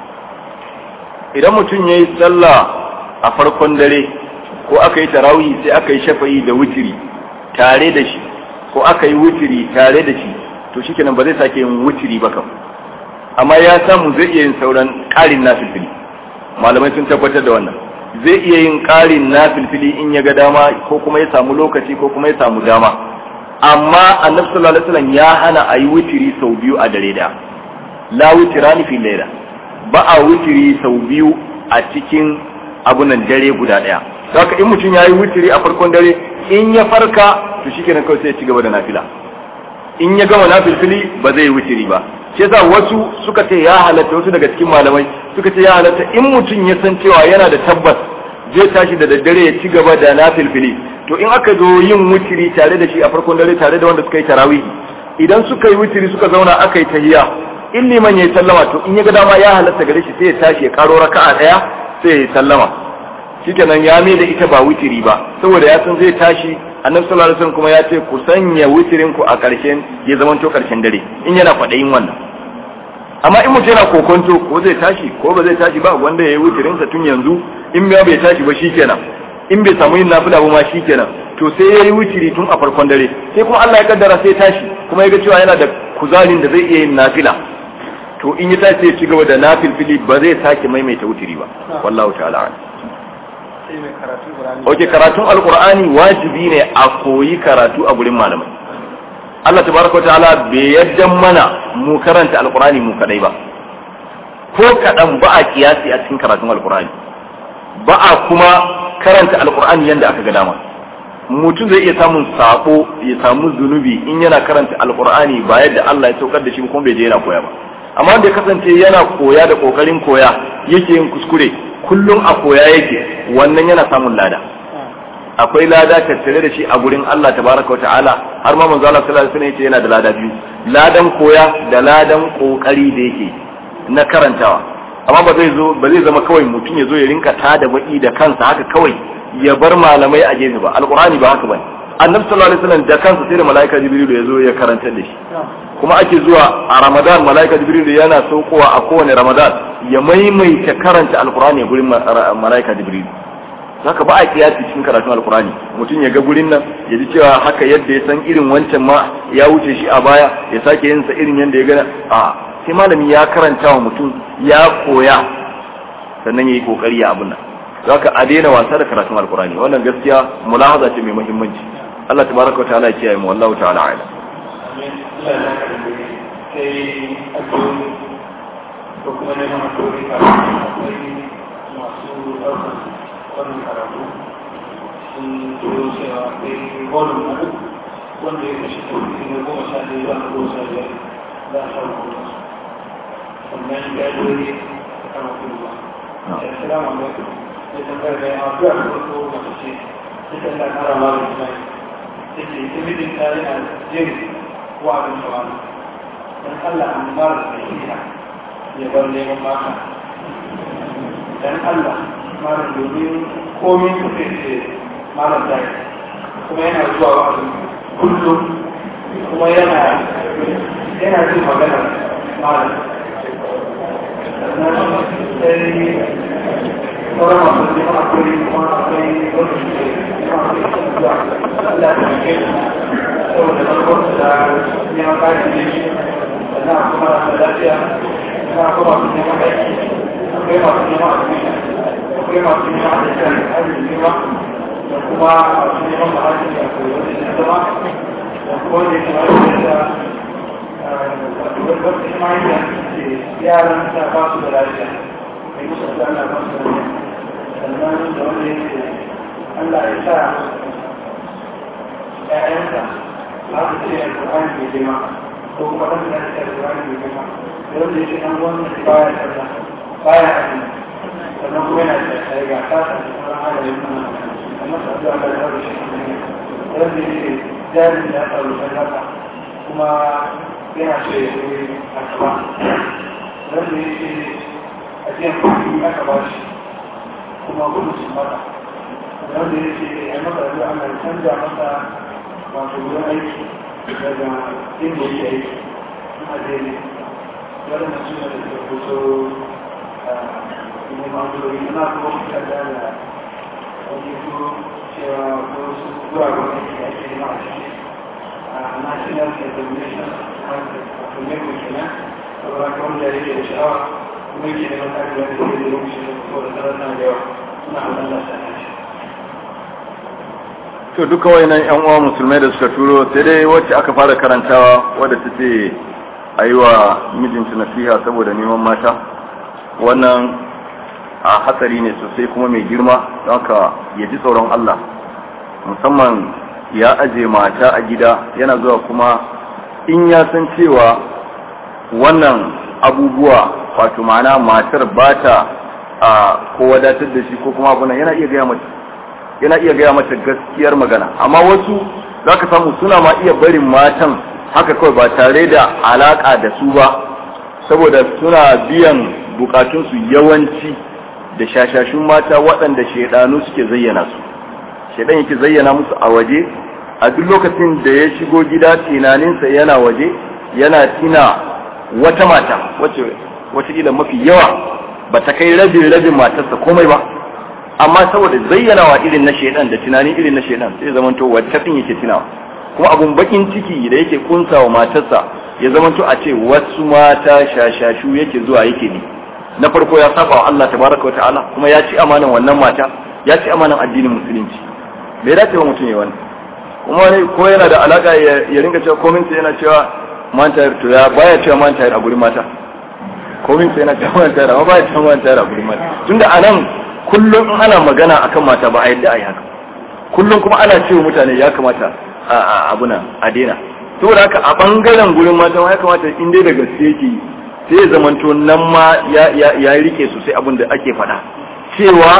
idan mutum ya yi sallah a farkon dare ko aka yi tarawih sai aka yi shafa'i da wutiri tare da shi ko aka yi wutiri tare da shi to shi kenan ba zai sake yin wutiri ba kam amma ya samu zai iya yin sauran ƙarin na filfili malamai sun tabbatar da wannan zai iya yin ƙarin na filfili in ya ga dama ko kuma ya samu lokaci ko kuma ya samu dama amma annabi sallallahu alaihi wasallam ya hana a yi wutiri sau biyu a dare da la wutirani fi laila ba a wutiri sau biyu a cikin abunan dare guda ɗaya haka in mutum ya yi wutiri a farkon dare in ya farka to shi kenan kawai sai ya ci gaba da nafila in ya gama nafilfili ba zai yi wutiri ba shi yasa wasu suka ce ya halatta wasu daga cikin malamai suka ce ya halatta in mutum ya san cewa yana da tabbas zai tashi da daddare ya ci gaba da nafilfili to in aka zo yin wutiri tare da shi a farkon dare tare da wanda suka yi tarawih idan suka yi wutiri suka zauna aka yi tahiya in liman ya yi sallama to in ya ga dama ya halatta gare shi sai ya tashi ya karo raka'a daya sai ya yi sallama shikenan ya mai da ita ba witiri ba saboda ya san zai tashi annabi sallallahu alaihi wasallam kuma ya ce ku sanya witirin ku a karshen ya zama to karshen dare in yana kwadayin wannan amma in mutum yana kokonto ko zai tashi ko ba zai tashi ba wanda ya yi witirin sa tun yanzu in ya bai tashi ba shikenan in bai samu yin nafila ba ma shikenan to sai ya yi witiri tun a farkon dare sai kuma Allah ya kaddara sai tashi kuma ya ga cewa yana da kuzarin da zai iya yin nafila to in ya tashi ya ci gaba da nafilfili ba zai sake maimaita wutiri ba wallahu ta'ala Oke karatun alkur'ani wajibi ne a koyi karatu a gurin malamai Allah tabaraka wa ta'ala bai yadda mana mu karanta alkur'ani mu kadai ba ko kadan ba a kiyasi a cikin karatun alkur'ani ba a kuma karanta alkur'ani yanda aka ga dama mutum zai iya samun sabo ya samu zunubi in yana karanta alkur'ani ba yadda Allah ya saukar da shi kuma bai je yana koya ba amma wanda ya kasance yana koya da kokarin koya yake yin kuskure kullum a koya yake wannan yana samun lada akwai lada tattare da shi a gurin Allah tabaraka ta'ala har ma manzo Allah sallallahu alaihi wasallam yace yana da lada biyu ladan koya da ladan kokari da yake na karantawa amma ba zai zo ba zai zama kawai mutum ya zo ya rinka tada baki da kansa haka kawai ya bar malamai a gefe ba alqur'ani ba haka bane annabi sallallahu alaihi wasallam da kansa sai da malaika jibril ya zo ya karanta da shi kuma ake zuwa a ramadan malaika jibril yana saukowa a kowane ramadan ya maimaita karanta alqur'ani gurin malaika jibril haka ba a kiyasi cikin karatun alkurani mutum ya ga gurin nan ya ji cewa haka yadda ya san irin wancan ma ya wuce shi a baya ya sake yin sa irin yadda ya gana a sai malami ya karanta wa mutum ya koya sannan ya yi kokari ya abin nan haka a daina wasa da karatun alkurani wannan gaskiya mulahaza ce mai muhimmanci Allah tabaraka wa ta'ala ya kiyaye mu wallahu ta'ala a'lam sai addu'o'i ko kuma neman addu'o'i akwai masu ɗaukar wannan karatu sun turo cewa akwai volume na uku wanda ya kashe tafi na goma sha ɗaya zuwa goma sha biyar za a samu kuma sannan ya dole a kama kuma assalamu alaikum ya tambayar da yawa zuwa da farko mace ce ta tanda kara ma da tunai ta ce ta mijin ta yana jin wa'adin tawani dan Allah an mara da nasiha ya bar neman mata dan Allah malam domin komin kuka ce malam da kuma yana zuwa wa'azin kullum kuma yana yana jin magana malam sannan sai sauran masu neman akwai kuma akwai wanda suke neman akwai zuwa Allah ta ke saboda farkon da neman kayan da shi sannan kuma da lafiya sannan kuma masu neman aiki akwai masu neman akwai akwai masu neman ajiyar ajiyar nema da kuma masu neman ma'ajiyar da akwai wani na zama da kuma wanda ya kamar da wata imaniya ce yaran ta ba su da lafiya mai musu da Allah ba su da lafiya sannan da wanda ya ce Allah ya sa ‘ya'yansa ba su ce alƙur'ani mai girma ko kuma ɗan da ya ce alƙur'ani mai girma da wanda ya ce ɗan wannan baya sallah baya azumi sannan kuma yana da tsaye ga kasa da kuma halayen nuna amma su zuwa da zaru shi ne wanda ya jari ya faru da haka kuma yana so ya yi a gaba wanda ya ce ajiyar kuɗi aka ba shi kuma gudu sun mata wanda ya ce ya masa zuwa ana canza masa wato wurin aiki daga inda yake aiki kuma daidai wadanda suna da tabbata neman turori na kuma kuka da da wani kuro cewa ko su zuwa ga wani da ake nema a ciki a national examination council a kuma yau kenan saboda ka wanda ya rike da sha'awa kuma yake neman kare da wani da ya wuce da kuma da tsarar na da yawa suna hannun lasa na shi to duka wayannan yan uwa musulmai da suka turo sai dai wacce aka fara karantawa wadda ta ce a yi wa mijinta nasiha saboda neman mata wannan a hatsari ne sosai kuma mai girma don haka ya ji tsoron Allah musamman ya aje mata a gida yana zuwa kuma in ya san cewa wannan abubuwa wato ma'ana matar ba ta a ko wadatar da shi ko kuma abunan yana iya gaya mata yana iya gaya mata gaskiyar magana amma wasu za ka samu suna ma iya barin matan haka kawai ba tare da alaka da su ba saboda suna biyan bukatunsu yawanci da shashashun mata waɗanda shaidanu suke zayyana su shaidan yake zayyana musu a waje a duk lokacin da ya shigo gida tunaninsa yana waje yana tina wata mata wacce wataƙila mafi yawa ba ta kai rabin rabin matarsa komai ba amma saboda zayyanawa irin na shaidan da tunani irin na shaidan sai zamanto wacce din yake tunawa kuma abun bakin ciki da yake kunsa wa matarsa ya zamanto a ce wasu mata shashashu yake zuwa yake ne na farko ya saba wa Allah tabaraka wa ta'ala kuma ya ci amanan wannan mata ya ci amanan addinin musulunci bai dace wa mutum ya wani kuma wani ko yana da alaka ya ringa cewa komin yana cewa man tayar to ya baya cewa man tayar a gurin mata komin yana cewa man tayar amma baya cewa man tayar a gurin mata tunda anan kullum in ana magana akan mata ba a yadda a yi haka kullum kuma ana cewa mutane ya kamata a abuna a daina saboda haka a bangaren gurin mata ya kamata in dai da gaske yake yi sai ya zamanto nan ma ya rike sosai abin da ake faɗa cewa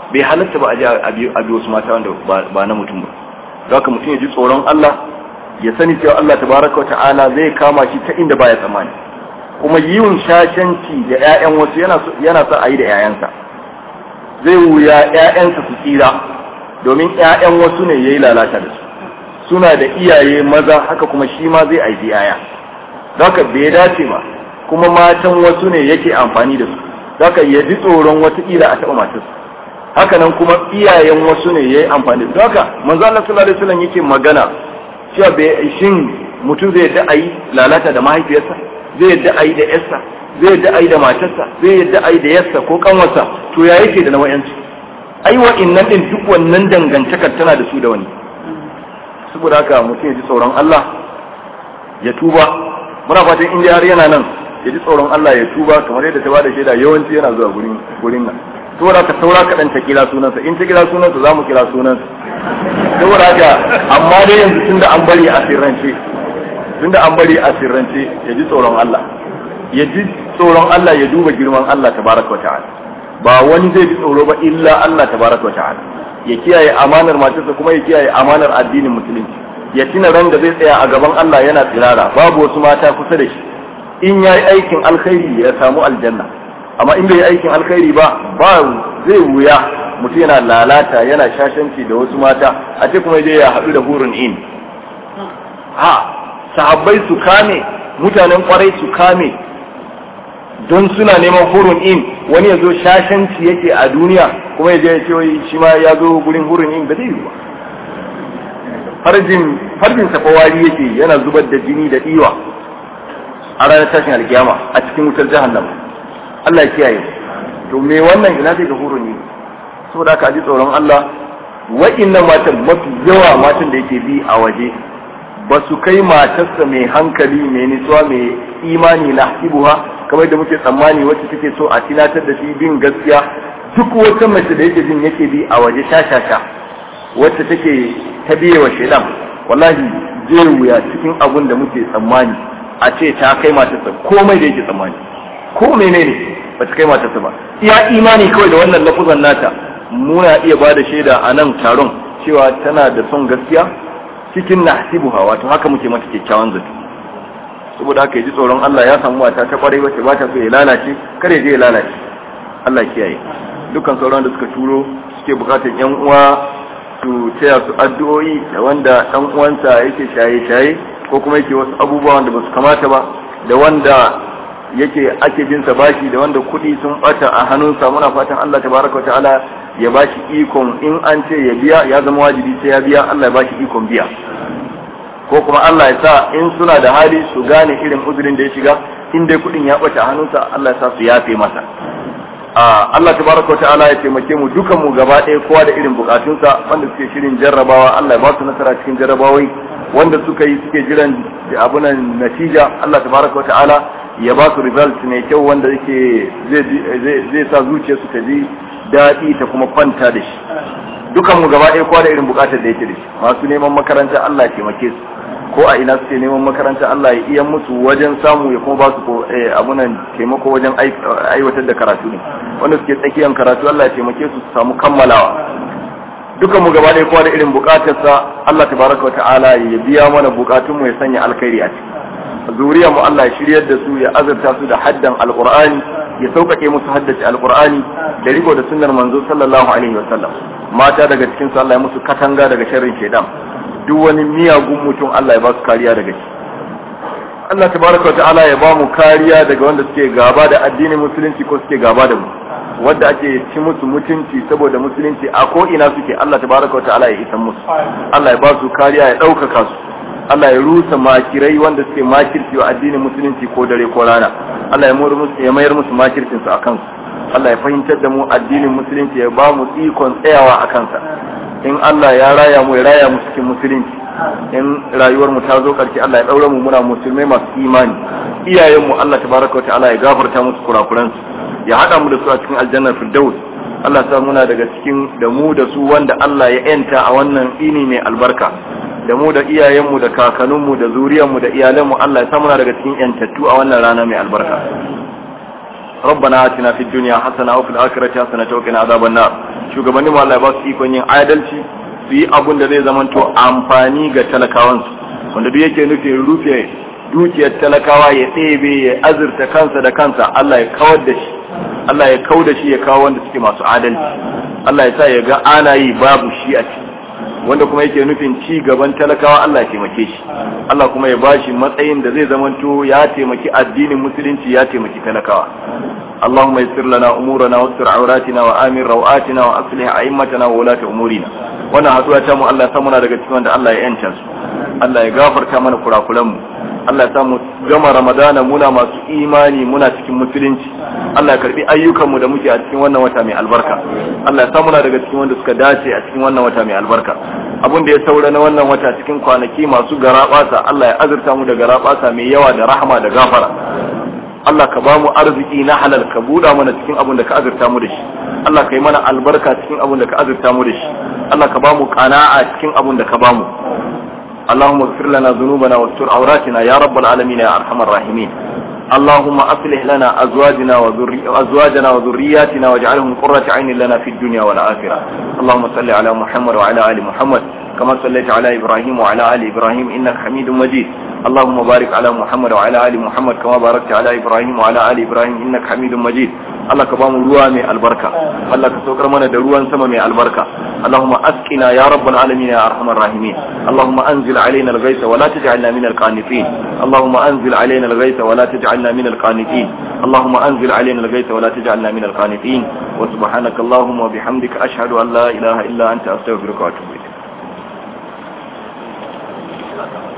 bai halatta ba a ji a bi wasu mata wanda ba na mutum ba don haka mutum ya ji tsoron Allah ya sani cewa Allah tabaraka ta'ala zai kama shi ta inda baya tsammani kuma yiwun shashanci da ƴaƴan wasu yana yana sa a yi da ƴaƴansa zai wuya ƴaƴansa su tsira domin ƴaƴan wasu ne yayi lalata da su suna da iyaye maza haka kuma shi ma zai aiki ƴaƴa haka bai dace ba kuma matan wasu ne yake amfani da su haka ya ji tsoron watakila a taɓa matarsa haka nan kuma iyayen wasu ne ya yi amfani da haka manzo Allah sallallahu alaihi wasallam yake magana cewa bai shin mutum zai yadda ayi lalata da mahaifiyarsa zai yadda ayi da yarsa zai yadda ayi da matarsa zai yadda ayi da yarsa ko kanwarsa to ya yake da nawayanci ai wa'innan din duk wannan dangantakar tana da su da wani saboda haka mutum ya ji tsoron Allah ya tuba muna fatan in har yana nan ya ji tsoron Allah ya tuba kamar yadda ta bada shaida yawanci yana zuwa gurin gurin nan saboda ka saura kaɗan ta kira sunansa in ta kira sunansa za mu kira sunansa saboda haka amma dai yanzu tunda an bari a sirrance tunda an bari a sirrance ya ji tsoron Allah ya ji tsoron Allah ya duba girman Allah tabaraka wa ta'ala ba wani zai ji tsoro ba illa Allah tabaraka wa ta'ala ya kiyaye amanar matarsa kuma ya kiyaye amanar addinin musulunci ya tuna ran da zai tsaya a gaban Allah yana tsirara babu wasu mata kusa da shi in ya yi aikin alkhairi ya samu aljanna amma in bai yi aikin alkhairi ba ba zai wuya mutum yana lalata yana shashanci da wasu mata a ce kuma dai ya haɗu da hurun in ha sahabbai su kame mutanen kwarai su kame don suna neman hurun in wani ya zo shashanci yake a duniya kuma ya je ya ce shi ma ya zo gurin hurun in ba zai yi ba farjin farjin safawari yake yana zubar da jini da diwa a ranar tashin alkiyama a cikin wutar jahannama Allah ya kiyaye to me wannan ina zai ga hurun ne saboda haka ji tsoron Allah wa'innan matan mafi yawa matan da yake bi a waje ba su kai matarsa mai hankali mai nutsuwa mai imani na hibuha kamar da muke tsammani wacce take so a tinatar da shi bin gaskiya duk wata mace da yake jin yake bi a waje sha-sha-sha wacce take ta biye wa shaidan wallahi zai wuya cikin abun da muke tsammani a ce ta kai matarsa komai da yake tsammani ko menene ba ta kai matarsa ba iya imani kawai da wannan lafuzan nata muna iya ba da shaida a nan taron cewa tana da son gaskiya cikin nahsibuha wato haka muke mata kyakkyawan zato saboda haka ji tsoron Allah ya samu mata ta kwarai wacce ba ta so ya lalace kare je ya lalace Allah kiyaye dukkan sauran da suka turo suke bukatar yan uwa su taya su addu'o'i da wanda dan uwansa yake shaye-shaye ko kuma yake wasu abubuwa wanda ba su kamata ba da wanda yake ake bin sa bashi da wanda kuɗi sun bata a hannunsa muna fatan Allah tabaraka wa ta'ala ya bashi ikon in an ce ya biya ya zama wajibi sai ya biya Allah ya bashi ikon biya ko kuma Allah ya sa in suna da hali su gane irin uzurin da ya shiga in dai kuɗin ya bata a hannunsa Allah ya sa su yafe masa Allah tabaraka wa ta'ala ya taimake mu dukan mu gaba ɗaya kowa da irin bukatunsa wanda suke shirin jarrabawa Allah ya ba su nasara cikin jarrabawai wanda suka yi suke jiran abunan natija Allah tabaraka wa ta'ala ya ba su result mai kyau wanda yake zai sa zuciyarsu ta ji daɗi ta kuma kwanta da shi dukan mu gaba ɗaya kowa da irin bukatar da yake da shi masu neman makaranta Allah ya taimake su ko a ina suke neman makaranta Allah ya iya musu wajen samu ya kuma ba su abunan taimako wajen aiwatar da karatu ne wanda suke tsakiyar karatu Allah ya taimake su su samu kammalawa dukan mu gaba ɗaya kowa da irin bukatarsa Allah tabaraka wa ta'ala ya biya mana bukatun mu ya sanya alkhairi a ciki zuriyar mu Allah ya shiryar da su ya azurta su da haddan alqur'ani ya sauƙaƙe musu haddace alqur'ani da riko da sunnar manzo sallallahu alaihi wa sallam mata daga cikin su Allah ya musu katanga daga sharrin shaidan duk wani miyagun mutum Allah ya ba su kariya daga shi Allah tabaraka ta'ala ya ba mu kariya daga wanda suke gaba da addinin musulunci ko suke gaba da mu wanda ake ci musu mutunci saboda musulunci a ko ina suke Allah tabaraka ta'ala ya isan musu Allah ya ba su kariya ya ɗaukaka su Allah ya rusa makirai wanda suke makirci wa addinin musulunci ko dare ko rana Allah ya mayar musu makircin su akan su Allah ya fahimtar da mu addinin musulunci ya ba mu ikon tsayawa a kansa in Allah ya raya mu ya raya mu cikin musulunci in rayuwar mu ta zo karshe Allah ya daura mu muna musulmai masu imani iyayen mu Allah tabaraka wa ta'ala ya gafarta musu kurakuran su ya hada mu da su a cikin aljannar firdaus Allah sa muna daga cikin da mu da su wanda Allah ya yanta a wannan ini mai albarka da mu da iyayenmu da kakanninmu da zuriyarmu da iyalanmu Allah ya sa muna daga cikin yantattu a wannan rana mai albarka ربنا آتنا في الدنيا حسنة وفي الآخرة حسنة وقنا عذاب النار shugabannin mu Allah ya ba su ikon yin adalci su yi abun da zai zamanto amfani ga talakawansu wanda duk yake nufin rufe dukiyar talakawa ya ɗebe ya azurta kansa da kansa Allah ya kawar da shi Allah ya kau da shi ya kawo wanda suke masu adalci Allah ya sa ya ga ana yi babu shi a ciki wanda kuma yake nufin ci gaban talakawa Allah ya taimake shi Allah kuma ya bashi matsayin da zai zamanto ya taimaki addinin musulunci ya taimaki talakawa اللهم يسر لنا امورنا واستر عوراتنا وامن رواتنا واصلح ائمتنا وولاة امورنا wannan haduwa ta mu Allah ya samu na daga cikin wanda Allah ya yanta su Allah ya gafarta mana kurakuran mu Allah ya samu gama Ramadana muna masu imani muna cikin musulunci Allah ya karbi ayyukan mu da muke a cikin wannan wata mai albarka Allah ya samu na daga cikin wanda suka dace a cikin wannan wata mai albarka abin da ya saura na wannan wata cikin kwanaki masu garabasa Allah ya azurta mu da garabasa mai yawa da rahama da gafara Allah ka ba mu arziki na halal ka buɗa mana cikin abin da ka azurta mu da shi Allah ka yi mana albarka cikin abin da ka azurta mu da shi Allah ka ba mu qana'a cikin abin da ka ba mu اللهم اغفر لنا ذنوبنا واستر عوراتنا يا رب العالمين يا ارحم الراحمين اللهم اصلح لنا ازواجنا وذري ازواجنا وذرياتنا واجعلهم قرة عين لنا في الدنيا والاخره اللهم صل على محمد وعلى ال محمد كما صليت على ابراهيم وعلى ال ابراهيم انك حميد مجيد اللهم بارك على محمد وعلى ال محمد كما باركت على ابراهيم وعلى ال ابراهيم انك حميد مجيد Allah ka bamu ruwa mai albarka Allah ka saukar mana da ruwan sama mai albarka Allahumma askina ya rabbal alamin ya arhamar rahimin Allahumma anzil alaina al-ghaytha wa la taj'alna min al-qanitin Allahumma anzil alaina al-ghaytha wa la taj'alna min al-qanitin Allahumma anzil alaina al-ghaytha wa la taj'alna min al-qanitin wa subhanaka Allahumma wa bihamdika ashhadu an la ilaha illa anta astaghfiruka wa atubu ilayk